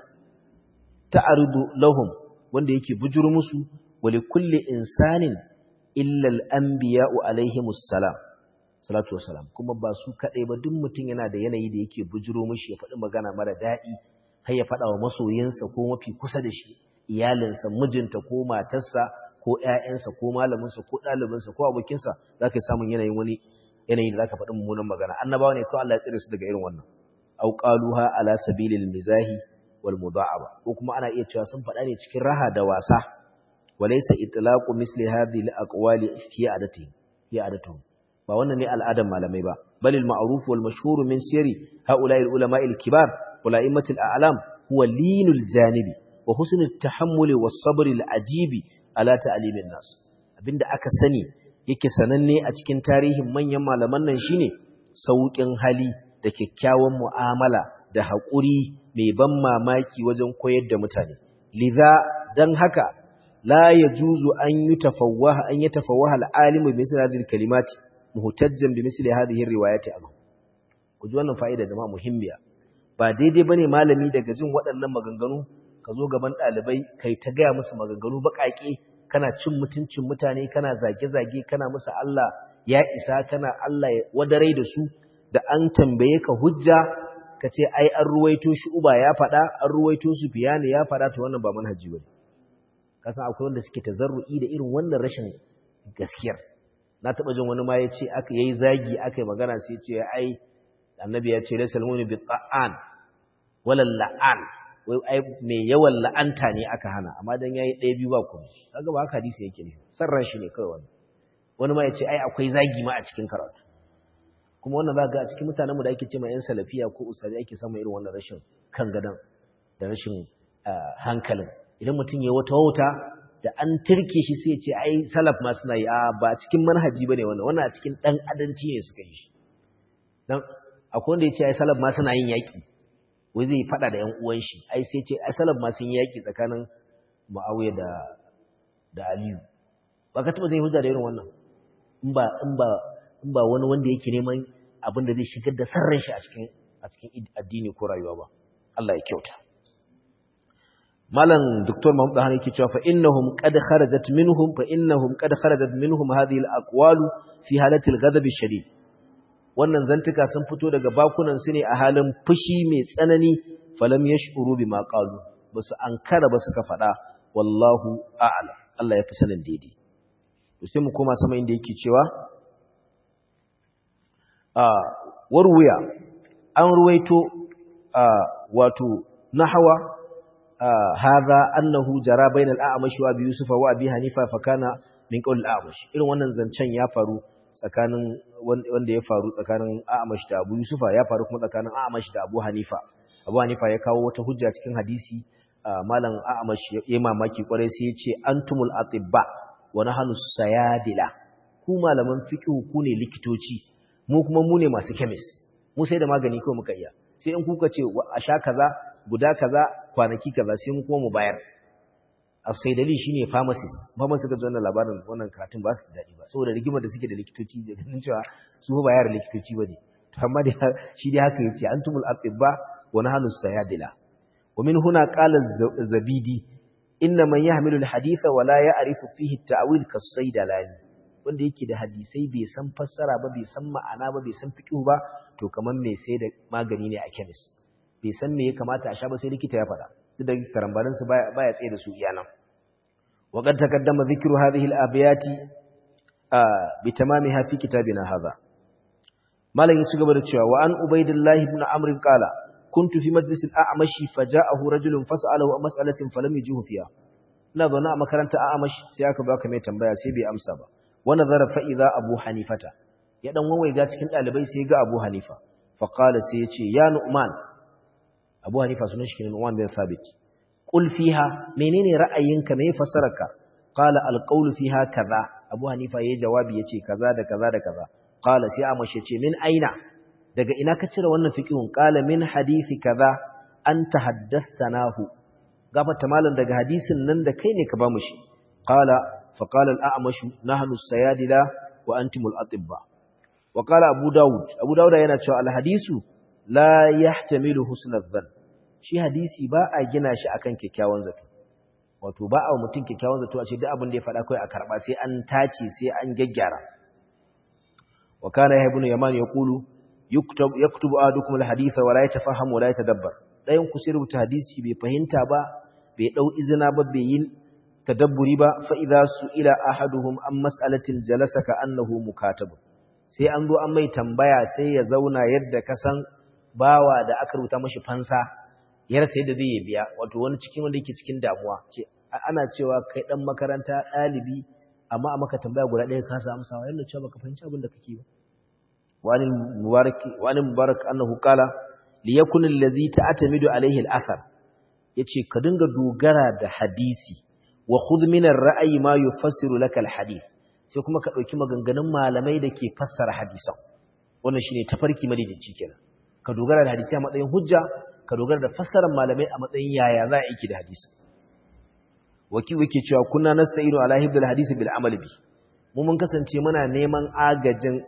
ta'arudu lahum wanda yake bujur musu wali kulli insanin illal anbiya'u alaihimus salam salatu wassalam kuma ba su kaɗai ba duk mutum yana da yanayi da yake bujuro mishi ya faɗi magana mara daɗi har ya faɗa wa masoyinsa ko mafi kusa da shi iyalinsa mijinta ko matarsa ko ƴaƴansa ko malaminsa ko ɗalibinsa ko abokinsa za ka yi samun yanayin wani yanayi da za ka faɗi mummunan magana annabawa ne ko Allah ya tsire su daga irin wannan au qaluha ala sabilil mizahi wal mudha'aba ko kuma ana iya cewa sun faɗa ne cikin raha da wasa walaysa itlaqu misli hadhihi al aqwali fi adati fi adatu ba wannan ne al'adan malamai ba bal al ma'ruf wal mashhur min sirri haula'i al ulama al kibar wal a'immatil a'lam huwa linul janibi wa husnul tahammuli was sabri al ajibi ala ta'limin nas abinda aka sani yake sananne a cikin tarihin manyan malaman nan shine saukin hali da kyakkyawan mu'amala da haƙuri mai ban mamaki wajen koyar da mutane lidha dan haka la yajuzu an yutafawwaha an yatafawwaha al-alimu bi misli hadhihi al-kalimati muhtajjan bi misli hadhihi ar-riwayati anhu ku ji wannan fa'ida jama'a muhimmiya ba daidai bane malami daga jin waɗannan maganganu ka zo gaban ɗalibai kai ta gaya musu maganganu baƙaƙe kana cin mutuncin mutane kana zage-zage kana musu Allah ya isa kana Allah wadarai da su da an tambaye ka hujja ka ce ai an ruwaito shi uba ya faɗa an ruwaito su fiyani ya faɗa ta wannan ba manhaji ba kasan akwai wanda suke tazarru'i da irin wannan rashin gaskiyar na taɓa jin wani ma ya ce aka yayi zagi aka yi magana sai ce ai annabi ya ce laysal mu'minu bi ta'an wala la'an wai ai mai yawan la'anta ne aka hana amma dan yayi ɗaya biyu ba kuma kaga ba haka hadisi yake ne sarran shi ne kawai wani wani ma ya ce ai akwai zagi ma a cikin karatu kuma wannan za ga a cikin mutanen mu da ake ce ma yan salafiya ko usari ake samun irin wannan rashin kan gadan da rashin hankalin idan mutum ya wata wauta da an turke shi sai ya ce ai salaf ma suna yi a ba cikin manhaji bane wannan wannan a cikin dan adanci ne suka yi shi dan akwai wanda ya ce ai salaf ma suna yin yaki wai zai fada da ƴan uwan shi ai sai ce ai salaf ma sun yaki tsakanin Muawiya da da Aliyu ba ka taba zai hujja da irin wannan in ba in ba in ba wani wanda yake neman abin da zai shigar da sarran shi a cikin a cikin addini ko rayuwa ba Allah ya kyauta malam Dr. Mahmud Dahani yake cewa fa innahum qad kharajat minhum fa innahum qad kharajat minhum hadhihi al-aqwalu fi halati al-ghadab ash-shadid wannan zantuka sun fito daga bakunan su ne a halin fushi mai tsanani falam yashuru bima qalu basu ankara ba suka fada wallahu a'lam Allah ya fi sanin daidai to sai mu koma sama inda yake cewa a warwaya an ruwaito wato nahwa hadha annahu jara bainal a'mash wa abi yusuf wa abi hanifa fa kana min qawl al-a'mash irin wannan zancen ya faru tsakanin wanda ya faru tsakanin a'mash da abu yusufa ya faru kuma tsakanin a'mash da abu hanifa abu hanifa ya kawo wata hujja cikin hadisi malam a'mash ya mamaki kwarai sai ya ce antumul atibba wa nahnu sayadila ku malaman fiqh ku ne likitoci mu kuma mu ne masu chemist mu sai da magani kawai muka iya sai in kuka ce a sha kaza guda kaza kwanaki kaza sai mu kuma mu bayar as-saidali shine pharmacist pharmacist ga wannan labarin wannan karatun ba su da dadi ba saboda rigimar da suke da likitoci da ganin cewa su ba yar likitoci bane to amma da shi dai haka yace antumul atibba wa nahnu sayadila wa min huna qala zabidi inna man yahmilu al-haditha wa la ya'rifu fihi at-ta'wil kas-saydalani wanda yake da hadisai bai san fassara ba bai san ma'ana ba bai san fiqh ba to kaman mai sai da magani ne a chemist bai san me ya kamata a sha ba sai likita ya faɗa duk da karambarin su baya baya tsaye da su iyanan wa qad taqaddama dhikru hadhihi al-abyati bi tamamiha fi kitabina hadha malam ya ci gaba da cewa wa an ubaidillahi ibn amr qala kuntu fi majlis al-a'mashi faja'ahu rajulun fas'alahu an mas'alatin falam yujihu fiha ina zaune a makaranta a'mash sai aka baka mai tambaya sai bai amsa ba wa nazara fa idza abu hanifata ya dan wawaiga cikin dalibai sai ga abu hanifa fa qala sai yace ya nu'man abu hanifa sunan shi ne nu'man bin thabit qul fiha menene ra'ayinka me fassararka qala al-qawlu fiha kaza abu hanifa yayi jawabi yace kaza da kaza da kaza qala sai amash yace min aina daga ina ka cire wannan fiqhun qala min hadisi kaza anta haddathanahu gafarta malam daga hadisin nan da kai ne ka bamu shi qala fa qala al-a'mash nahnu as-sayadila wa antum al-atibba wa qala abu daud abu daud yana cewa al-hadisu la yahtamilu husn adh-dhann shi hadisi ba a gina shi akan kyakkyawan zato wato ba a mutum kyakkyawan zato a ce duk abin da ya faɗa kai a karba sai an tace sai an gaggyara wa kana ya ibn yaman yaqulu yuktub yaktubu ahadukum al-hadith wa la yatafaham wa la yatadabbar dayan ku sai rubuta hadisi bai fahimta ba bai dau izina ba bai yi tadabburi ba fa idza su'ila ahaduhum an mas'alatin jalasa ka annahu mukatab sai an zo an mai tambaya sai ya zauna yadda ka san bawa da aka rubuta mashi fansa ya rasa yadda zai biya wato wani cikin wanda yake cikin damuwa ce ana cewa kai dan makaranta ɗalibi amma a maka tambaya guda ɗaya ka samu amsawa yana cewa baka fahimci abin da kake ba wani mubarak wani mubarak annahu qala li yakun allazi ta'tamidu alayhi al-athar yace ka dinga dogara da hadisi wa khudh min ar-ra'yi ma yufassiru laka al-hadith sai kuma ka dauki maganganun malamai da ke fassara hadisan wannan shine tafarki madaidaici kenan ka dogara da hadisi a matsayin hujja ka dogara da fassarar malamai a matsayin yaya za a yi da hadisi waki wake cewa kunna nasta'inu ala hibdil hadisi bil amali bi mu mun kasance muna neman agajin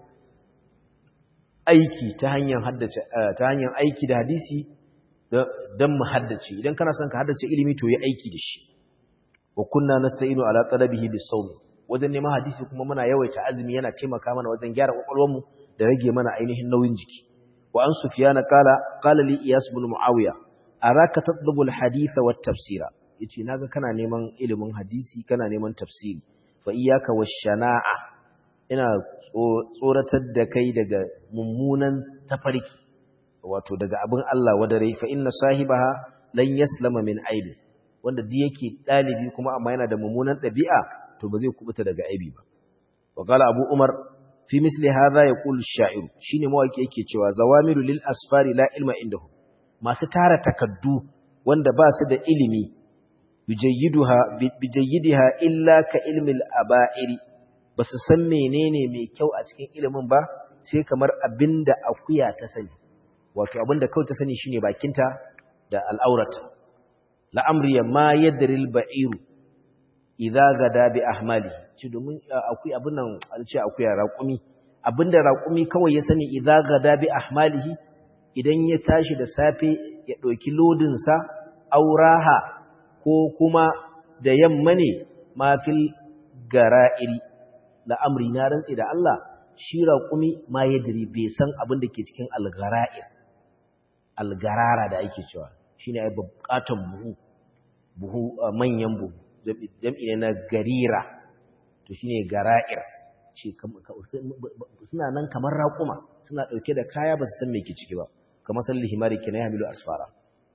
aiki ta hanyar haddace ta hanyar aiki da hadisi dan mu haddace idan kana son ka haddace ilimi to yi aiki da shi wa kunna nasta'inu ala talabihi bis sawm wajen neman hadisi kuma muna yawaita azumi yana taimaka mana wajen gyara kwakwalwarmu da rage mana ainihin nauyin jiki wa an sufyana qala qala li iyas ibn muawiya araka tatlubu al haditha wat tafsira yace naga kana neman ilimin hadisi kana neman tafsiri fa iyyaka washana'a ina tsoratar da kai daga mummunan tafarki wato daga abin Allah wadare fa inna sahibaha lan yaslama min aibi wanda duk yake dalibi kuma amma yana da mummunan dabi'a to ba zai kubuta daga aibi ba wa qala abu umar fi misli hadha yaqulu ash-sha'ir shine mawaki yake cewa zawamiru lil asfari la ilma indahu masu tara takaddu wanda ba su da ilimi bijayyiduha bijayyidiha illa ka ilmil aba'iri basu san menene mai kyau a cikin ilimin ba sai kamar abinda akuya ta sani wato abinda kawai ta sani shine bakinta da al'aurata la'amriya ma yadril ba'iru idza gada bi ahmali ci domin akwai abin nan ce akuya raƙumi abinda raƙumi kawai ya sani idza gada bi ahmalihi idan ya tashi da safe ya ɗauki lodin sa auraha ko kuma da yamma ne mafil gara'iri la'amri na rantsi da Allah shi raƙumi ma yadri bai san abin da ke cikin algara'ir algarara da ake cewa shine ai bukatan buhu buhu manyan buhu jam'i ne na garira to shine gara'ir ce suna nan kamar raƙuma suna ɗauke da kaya ba su san me ke ciki ba kamar salli himari ke na yamilu asfara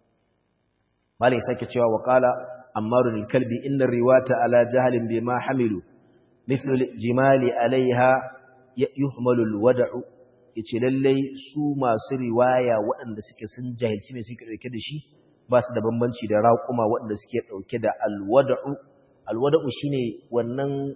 malai sake cewa wa qala ammaru lil kalbi inna riwata ala jahalin bima hamilu mithlu jimali alaiha yuhmalu al wad'u yace lallai su masu riwaya waɗanda suke sun jahilci me suke ɗauke da shi ba su da bambanci da raƙuma waɗanda suke ɗauke da alwada'u alwada'u shine wannan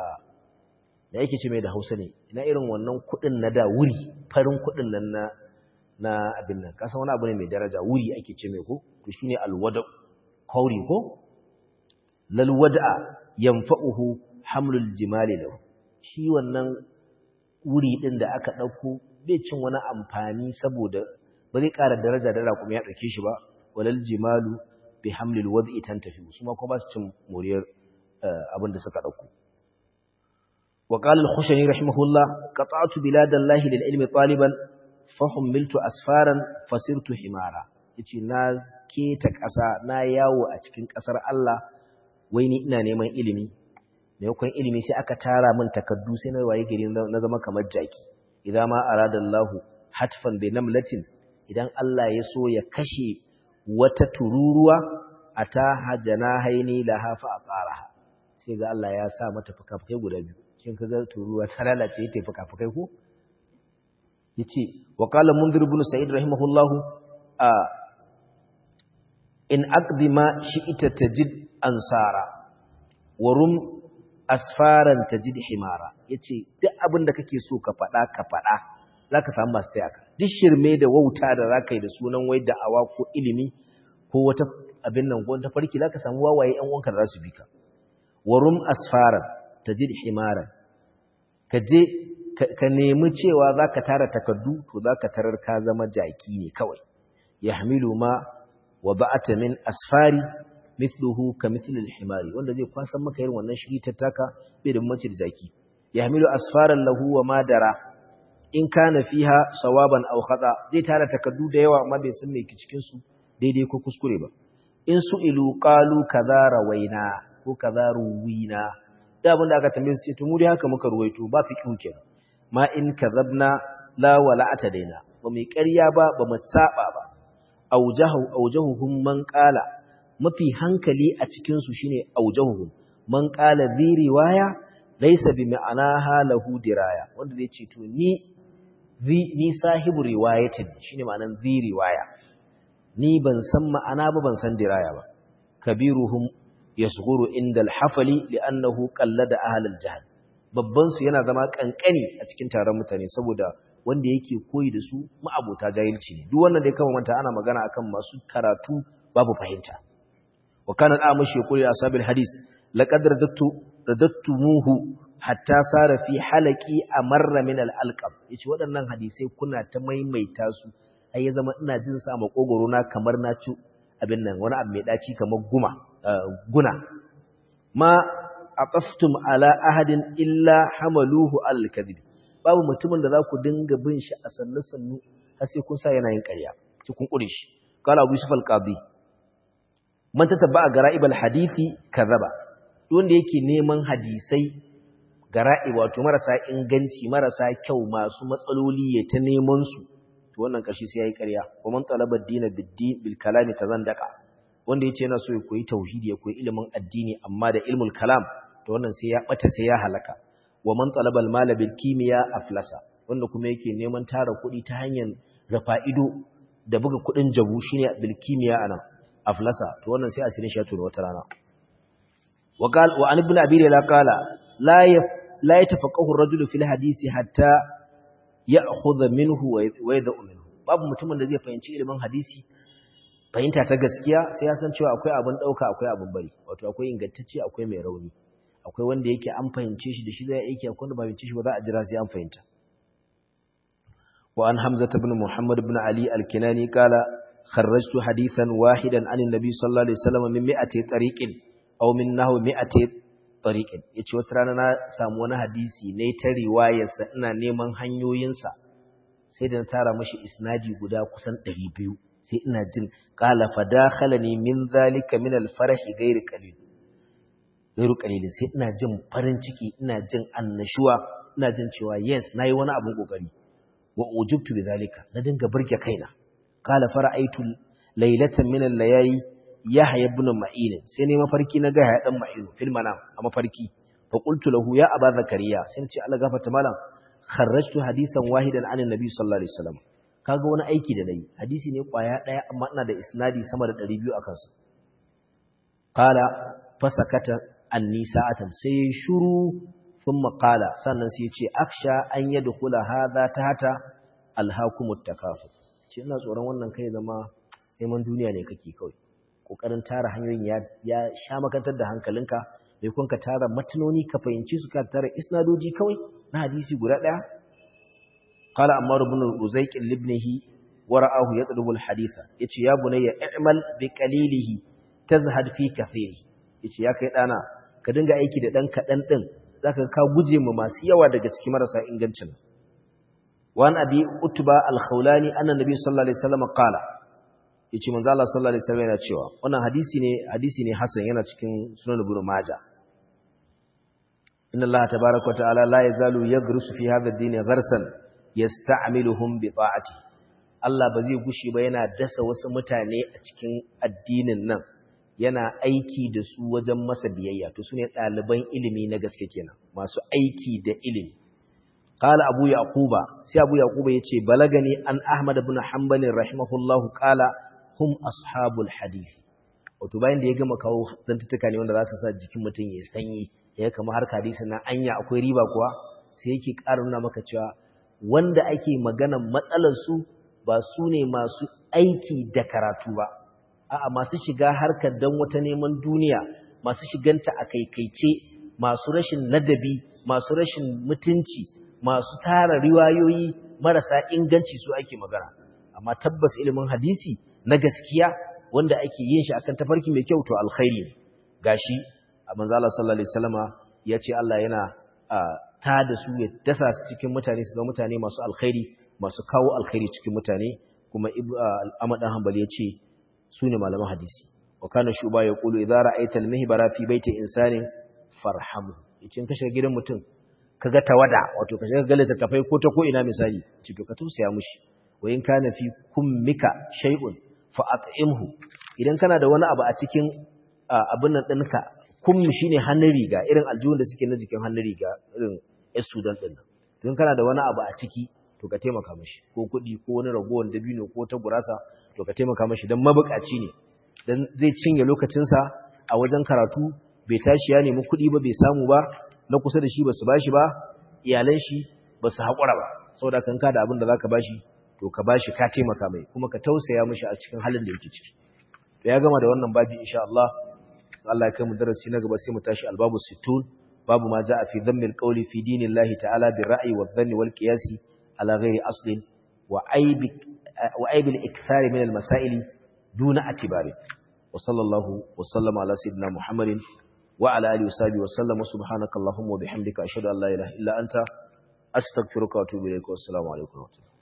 da yake ce mai da hausa ne ina irin wannan kuɗin na da wuri farin kuɗin nan na na abin nan kasa wani abu ne mai daraja wuri ake ce mai ko to shine alwada'u kauri ko lal wada'a yanfa'uhu hamlul jimali lahu shi wannan wuri din da aka ɗauko bai cin wani amfani saboda ba zai ƙara daraja da raƙumi ya ɗauke shi ba walal jimalu bi hamlil wad'i tantafi su ma kuma ba su cin moriyar abin da suka dauko وقال الخشني رحمه الله قطعت بلاد الله للعلم طالبا فحملت أسفارا فصرت حمارا yace na keta ƙasa na yawo a cikin ƙasar Allah wai ni ina neman ilimi maimakon ilimi sai aka tara min takaddu sai na waye gari na zama kamar jaki idan ma aradallahu hatfan bi namlatin idan Allah ya so ya kashe wata tururuwa ata hajana haini laha fa aqaraha sai ga Allah ya sa mata fuka-fukai guda biyu shin kaga turuwa ta lalace ta fuka-fukai ko yace wa qala munzir ibn sa'id rahimahullahu a in aqdima shi'ita tajid ansara wa rum asfaran tajid himara yace duk abin da kake so ka fada ka fada zaka samu masu taya ka duk shirme da wauta da zaka yi da sunan wai da'awa ko ilimi ko wata abin nan ko ta farki zaka samu wawaye ƴan uwanka da za su bi ka warum asfaran tajid himaran ka je ka nemi cewa zaka tara takaddu to zaka tarar ka zama jaki ne kawai yahmilu ma wa ba'ata min asfari mithluhu ka mithlil himari wanda zai kwasan maka irin wannan shiri tattaka bai da mace da jaki yahmilu asfaran lahu wa ma dara in kana fiha sawaban aw khata zai tara takaddu da yawa amma bai san me ke cikin su daidai ko kuskure ba in su ilu qalu kaza rawaina ko kaza ruwina da abin da aka tambaye su ce to mu dai haka muka ruwaito ba fi kin kenan ma in kazabna la wala atadaina ba mai ƙarya ba ba mu saba ba aujahu aujahuhum man qala mafi hankali a cikin su shine aujahuhum man qala zi riwaya laysa bi ma'anaha lahu diraya wanda zai ce to ni ni sahibu riwayatin shine ma'anan zi riwaya ni ban san ma'ana ba ban san diraya ba kabiruhum yasghuru inda al-hafali li'annahu qallada ahli al-jahl babban su yana zama kankani a cikin taron mutane saboda wanda yake koyi da su ma'abota jahilci ne duk wannan da ya kama manta ana magana akan masu karatu babu fahimta wa kana al-amashi yaqulu ashabil hadis laqad radattu radattumuhu hatta sara fi halaqi amarra min al-alqab yace waɗannan hadisai kuna ta maimaita su ai ya zama ina jin sa makogoro na kamar na ci abin nan wani abu mai daci kamar guma guna ma aqaftum ala ahadin illa hamaluhu al-kadhib babu mutumin da za ku dinga bin shi a sannu sannu har sai kun sa yana yin ƙarya sai kun kure shi qala abu yusuf al-qadi man tatabba gara'ib al-hadisi kadhaba wanda yake neman hadisai gara'i wato marasa inganci marasa kyau masu matsaloli ya ta neman su to wannan kashi sai yayi ƙarya wa man talaba ad-din bid-din bil kalami tazandaka wanda yace yana so ya koyi tauhidi ya koyi ilimin addini amma da ilmul kalam to wannan sai ya bata sai ya halaka wa man talaba al-mala bil kimiya aflasa wanda kuma yake neman tara kuɗi ta hanyar rafa ido da buga kuɗin jabu shine bil kimiya anan aflasa to wannan sai asirin shi ya tura wata rana wa qal wa an ibn abi la qala la la yatafaqahu ar-rajulu fil hadisi hatta ya'khudha minhu wa yad'u minhu babu mutumin da zai fahimci ilimin hadisi fahimta ta gaskiya sai ya san cewa akwai abin dauka akwai abin bari wato akwai ingantacce akwai mai rauni akwai wanda yake an fahimce shi da shi zai aiki akwai wanda ba fahimce shi ba za a jira sai an fahimta wa an hamza ibn muhammad ibn ali al-kinani qala kharrajtu hadithan wahidan an an-nabi sallallahu alaihi wasallam min mi'ati tariqin aw min nahwi mi'ati tariqin yace wata rana na samu wani hadisi ne ta riwayarsa ina neman hanyoyinsa sai da na tara mashi isnadi guda kusan 200 sai ina jin qala fadakhalani min zalika min al-farahi ghayr qalil ghayr qalil sai ina jin farin ciki ina jin annashuwa ina jin cewa yes nayi wani abun kokari wa ujibtu bidhalika na dinga burge kaina qala fara'aytu laylatan min al-layali yahya ibn ma'in sai ne mafarki na ga ya dan ma'in fil manam a mafarki fa qultu lahu ya aba zakariya sai ce Allah gafarta malam kharrajtu hadisan wahidan an annabi sallallahu alaihi wasallam kaga wani aiki da nayi hadisi ne kwaya daya amma ina da isnadi sama da 200 akan sa qala fasakata anni sa'atan sai shuru thumma qala sannan sai ya ce aksha an yadkhula hadha tahta alhaakumut takafur ce ina tsoron wannan kai zama neman duniya ne kake kawai kokarin tara hanyoyin ya ya sha makantar da hankalinka bai kun ka tara matanoni ka fahimci su ka tara isnadoji kawai na hadisi guda daya qala ammar ibn uzayq libnihi wara'ahu yatlubu alhaditha yace ya bunayya i'mal bi qalilihi tazhad fi kathiri yace ya kai dana ka dinga aiki da dan kadan din zaka ka guje ma masu yawa daga cikin marasa ingancin wan abi utba al-khawlani anna nabi sallallahu alaihi wasallam qala yace manzo Allah sallallahu alaihi wasallam yana cewa wannan hadisi ne hadisi ne hasan yana cikin sunan ibn majah inna Allah tabaaraka wa ta'ala la yazalu yaghrusu fi hadha ad-din gharsan yasta'miluhum bi ta'atihi Allah ba zai gushi ba yana dasa wasu mutane a cikin addinin nan yana aiki da su wajen masa biyayya to sune ɗaliban ilimi na gaske kenan masu aiki da ilimi qala abu yaquba sai abu yaquba yace balagani an ahmad ibn hanbal rahimahullahu qala hum ashabul hadith wato bayan da ya gama kawo zantutuka ne wanda za su sa jikin mutum ya sanyi ya kama har hadisi na anya akwai riba kuwa sai yake ƙara nuna maka cewa wanda ake maganan matsalar su ba su ne masu aiki da karatu ba a'a masu shiga harkar dan wata neman duniya masu shiganta a kaikaice masu rashin ladabi masu rashin mutunci masu tara riwayoyi marasa inganci su ake magana amma tabbas ilimin hadisi na gaskiya wanda ake yin shi akan tafarki mai kyau to alkhairi ne gashi a manzo Allah sallallahu alaihi wasallama yace Allah yana ta da su ya dasa su cikin mutane su zama mutane masu alkhairi masu kawo alkhairi cikin mutane kuma Ahmad dan Hanbali yace su ne malaman hadisi wa kana shuba ya kulu idza ra'aita al-mihbara fi baiti insanin farhamu yace ka shiga gidan mutum kaga tawada wato ka shiga galata tafai ko ta ko ina misali ce to ka tausaya mushi wa in kana fi kummika shay'un fa at'imhu idan kana da wani abu a cikin abin nan ɗinka kummi shine hannun riga irin aljihun da suke na jikin hannun riga irin yan sudan ɗin nan don kana da wani abu a ciki to ka taimaka mashi ko kuɗi ko wani ragowar dabino ko ta gurasa to ka taimaka mashi don mabukaci ne don zai cinye lokacinsa a wajen karatu bai tashi ya nemi kuɗi ba bai samu ba na kusa da shi ba su ba shi ba iyalan shi ba su haƙura ba saboda kan ka da abin da za ka ba shi to ka ba shi ka taimaka mai kuma ka tausaya mashi a cikin halin da yake ciki to ya gama da wannan babi insha Allah Allah ya kai mu darasi na gaba sai mu tashi albabu sittun babu ma ja'a fi dhammil qawli fi dinillahi ta'ala bir ra'yi wa dhanni wal qiyasi على غير أصل وعيب, وعيب الإكثار من المسائل دون اعتبار وصلى الله وسلم على سيدنا محمد وعلى آله وصحبه وسلم وسبحانك اللهم وبحمدك أشهد أن لا إله إلا أنت أستغفرك وأتوب إليك والسلام عليكم ورحمة الله